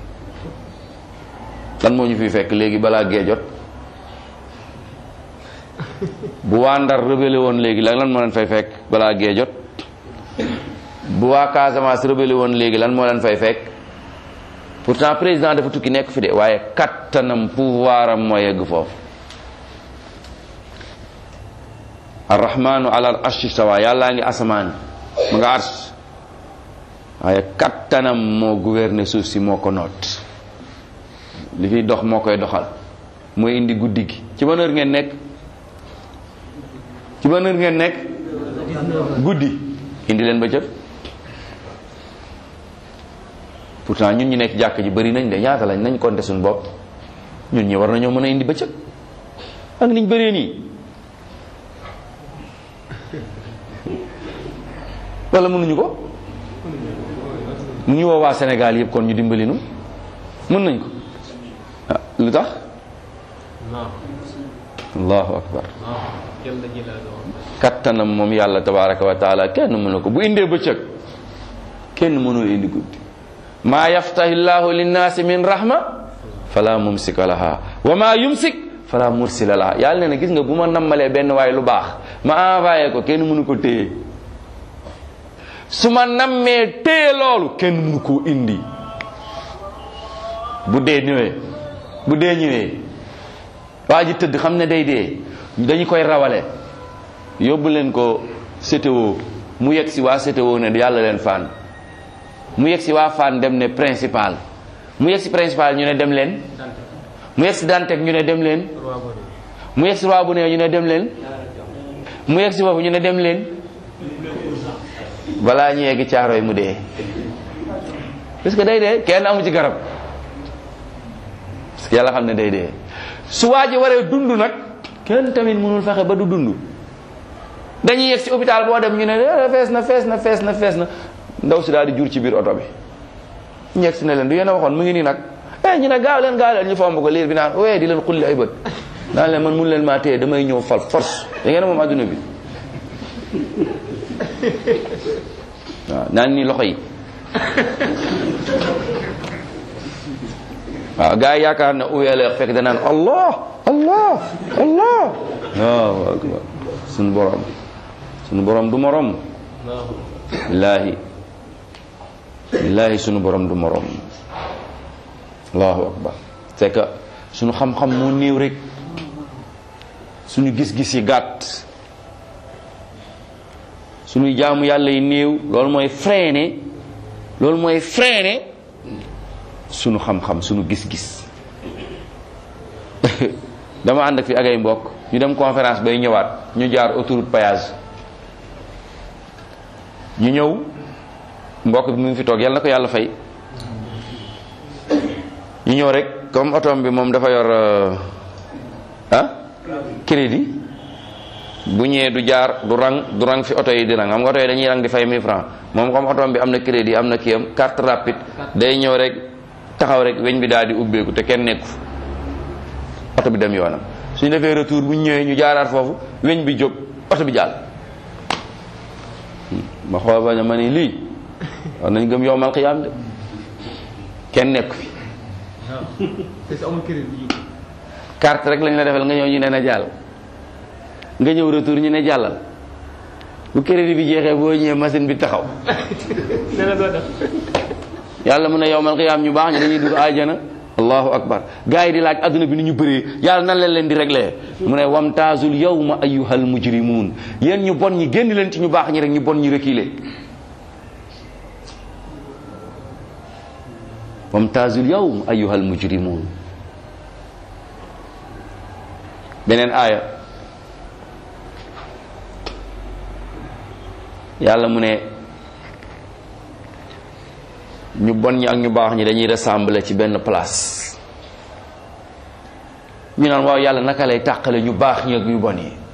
lan moo ñu fiy fekk léegi balaa gee jot bu waa Ndar rebelle woon léegi lan lan moo leen fay fekk balaa gee jot bu waa Casamance rebelle woon léegi lan moo leen fay fekk pourtant président dafa tukki nekk fi de waaye kattanam pouvoir am moo yegg foofu arrahmanu ala al arshi stawa yàllaa ngi asamaan mu nga arsh waaye kattanam moo gouverner suuf si moo ko noot li fiy dox moo koy doxal mooy indi guddi gi ci ban heure ngeen nekk ci ban heure ngeen nekk guddi indi leen bëccëg pourtant ñun ñu nekk jàkk ji bari nañ de ñaata lañ nañ compter suñu bopp ñun ñi war nañoo mën a indi bëccëg ak niñ bëree nii wala mënuñu ko mu ñu woo waa Sénégal yëpp kon ñu dimbali nu mën nañ ko ah lu tax non allahu akbar non jalla jalaaluhu kattanam moom yàlla tabaraka wa taala kenn mënu ko bu indee bëccëg kenn mënul indi guddi maa yaftahi llahu linnaasi min rahma fala mumsika laha wa ma yumsik fala mursila laha yàlla ne na gis nga bu ma nammalee benn waay lu baax ma envoyé ko kenn mënu ko téye su ma nammee téye loolu kenn mënu koo indi bu dee ñëwee bu dee ñëwee waa ji tëdd xam ne day dee dañu koy rawale yóbbu leen ko CTO mu yegg si waa CTO ne yàlla leen fan mu yegg si waa fan dem ne principal mu yegg si principal ñu ne dem leen mu yegg si Dantec ñu ne dem leen roi boni mu yegg si waa bu ne ñu ne dem leen mu yegg si foofu ñu ne dem leen balaa ñu yegg caaro yi mu dee parce que day dee kenn amu ci garab parce que yàlla xam ne day dee su waa ji waree dund nag kenn tamit mënul fexe ba du dund dañuy yegg si hôpital boo dem ñu ne eh, fees na fees na fees na fees na ndaw si daal di jur ci biir oto bi ñu yegg si ne leen du yéen a waxoon mu ngi nii nag eh ñu ne gaaw leen gaaw leen ñu fomb ko liir bi naan wee di leen xulli ay bët naan leen man mun leen maa téye damay ñëw fal force da ngeen a moom adduna bi waaw naan nii loxo yi waaw gars yi yaakaar na uweeleex fekk danaan allah allah allah waaw akbar sunu borom sunu borom du morom non billaahi billaahi sunu borom du morom allahu akbar c'est que sunu xam-xam moo néew rek suñu gis-gis yi gàtt suñuy jaamu yàlla yi néew loolu mooy freiné loolu mooy freiné sunu xam-xam sunu gis-gis dama ànd ak fi ak ay mbokk ñu dem conférence bay ñëwaat ñu jaar autoroute péage ñu ñëw mbokk bi mu ngi fi toog yàlla na ko yàlla fay ñu ñëw rek comme otom bi moom dafa yor euh, ah crédit bu ñëwee du jaar du rang du rang fi oto yi di rang xam nga oto yi dañuy rang di fay 1000 francs moom comme otom bi am na crédit am na kiyam carte rapide day ñëw rek taxaw rek weñ bi daal di ubbeeku te kenn nekku oto bi dem yoonam suñu defee retour bu ñu ñëwee ñu jaaraat foofu weñ bi jóg oto bi jàll ma xool ba ne ma ni lii war nañ gëm yowmal xiyaam de kenn nekku fi waaw te su amul crédit yi carte rek lañ la defal nga ñëw ñu ne na jàll nga ñëw retour ñu ne jàllal bu crédit bi jeexee boo ñëwee machine bi taxaw nee na doo def yàlla mu ne yowmal xiyaam ñu baax ñu dañuy dugg àjjana allahu akbar gars yi di laaj adduna bi ni ñu bëree yàlla nan leen leen di réglé mu ne wamtaazul yawma ayyuhal mujrimuun yéen ñu bon ñi génn leen ci ñu baax ñi rek ñu bon ñi reculé wamtaazul yawma ayyuhal mujrimuun beneen aaya yàlla mu ne ñu bon ñi ak ñu baax ñi dañuy rassembler ci benn place ñu naan waaw yàlla naka lay tàqale ñu baax ñi ak ñu bon yi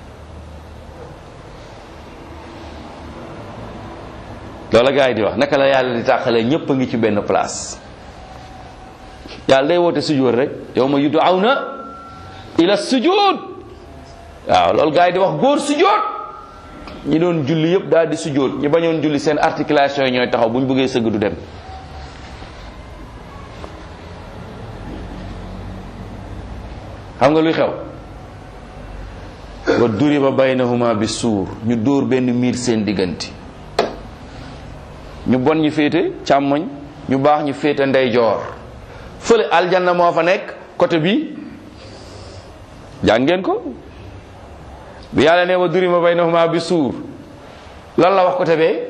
loola gars yi di wax naka la yàlla di tàqale ñépp a ngi ci benn place yàlla day woote sujjóot rek yow ma yud'awna ila sujud waaw loolu gars yi di wax góor sujjóot ñi doon julli yëpp daal di sujjóot ñi bañoon julli seen articulation yi ñooy taxaw bu ñu bëggee sëgg du dem xam nga luy xew wa duriba baynahuma bi suur ñu dóor benn miir seen diggante ñu bon ñu féete càmmoñ ñu baax ñu féete ndeyjoor fële aljanna moo fa nekk côté bi jàng ngeen ko bi yàlla ne wa duriba baynahuma bi suur lan la wax côté bee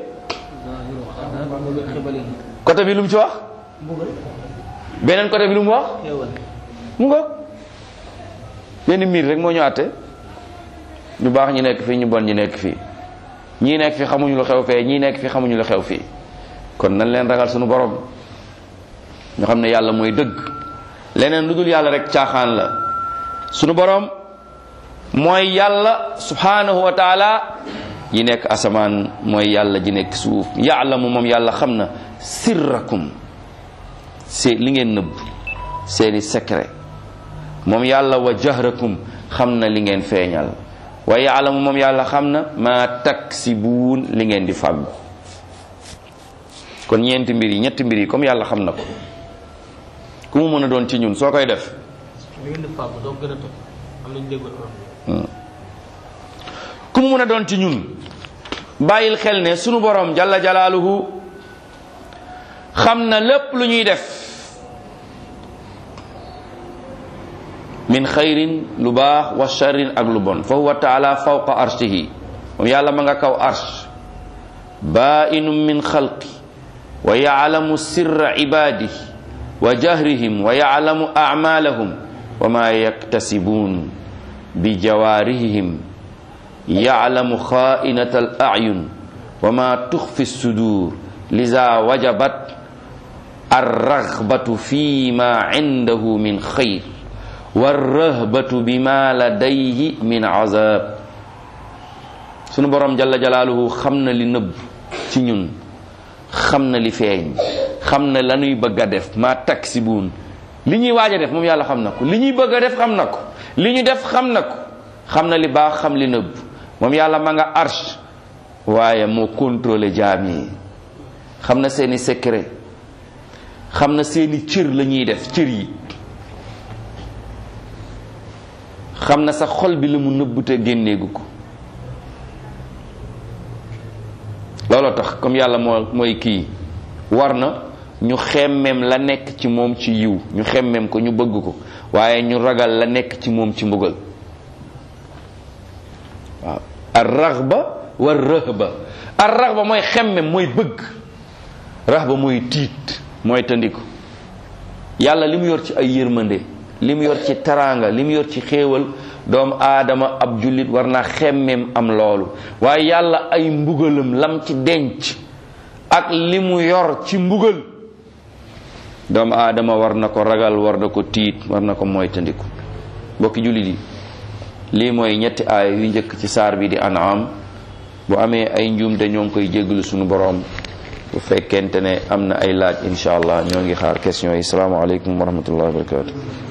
côté bi lu mu ci wax beneen côté bi lu mu wax mu nga benn miir rek moo ñu àtte ñu baax ñi nekk fii ñu bon ñi nekk fii ñii nekk fi xamuñu lu xew fee ñii nekk fi xamuñu lu xew fii kon nañ leen ragal suñu borom ñu xam ne yàlla mooy dëgg leneen lu dul yàlla rek caaxaan la suñu borom mooy yàlla subhanahu wa taala yi nekk asamaan mooy yàlla ji nekk suuf yaalamu moom yàlla xam na sirrakum see li ngeen nëbb seeni secret moom yàlla wa jahrakum xam na li ngeen feeñal wa yaalamu moom yàlla xam na maa taksibuun li ngeen di fàggu kon ñeenti mbir yi ñetti mbir yi comme yàlla xam na ko ku mu mën a doon ci ñun soo koy def li ngeen di fàggu doo gën a topp am nañu déggul am ku mu mën a doon ci ñun bàyyil xel ne sunu borom jalla jalaaluhu xam na lépp lu ñuy def min xayrin lu baax wa sharrin ak lu bon fa huwa taala fawqa arshihi moom yàlla ma nga kaw arsh bainum min xalqi wa yaclamu sirra ibadihi wa jahrihim wa yaclamu acmalahum wa ma yaktasibuun bi jawaarihim yaclamu xaainata al acyun wa ma tuxfi sudur liza wajabat arragbatu fi ma cindahu min xayr warrahbatu bima ladayhi min azab sunu borom jalla jalaaluhu xam na li nëbb ci ñun xam na li feeñ xam na la ñuy bëgg a def ma taksibuun li ñuy waaj a def moom yàlla xam na ko li ñuy bëgg a def xam na ko li ñu def xam na ko xam na li baax xam li nëbb moom yàlla ma nga arsh waaye moo contrôlé jaam yi xam na seeni secret xam na seeni cër la ñuy def cër yi xam na sa xol bi la mu nëbb te génneegu ko looloo tax comme yàlla moo mooy kii war na ñu xemmem la nekk ci moom ci yiw ñu xemmem ko ñu bëgg ko waaye ñu ragal la nekk ci moom ci mbugal waaw ar raxba war rëhba ar raxba mooy xemmem mooy bëgg raxba mooy tiit mooy tandiku yàlla li mu yor ci ay yërmande li mu yor ci taraanga li mu yor ci xéewal doomu aadama ab jullit war na xemmem am loolu waaye yàlla ay mbugalam lam ci denc ak li mu yor ci mbugal doomu aadama war na ko ragal war na ko tiit war na ko moytandiku mbokki jullit yi lii mooy ñetti aaya yu njëkk ci saar bi di an'am bu amee ay njuumte ñoo ngi koy jéggalu sunu boroom bu fekkente ne am na ay laaj incha allah ñoo ngi xaar question yi salaamaaleykum wa rahmatullahi wa barakatu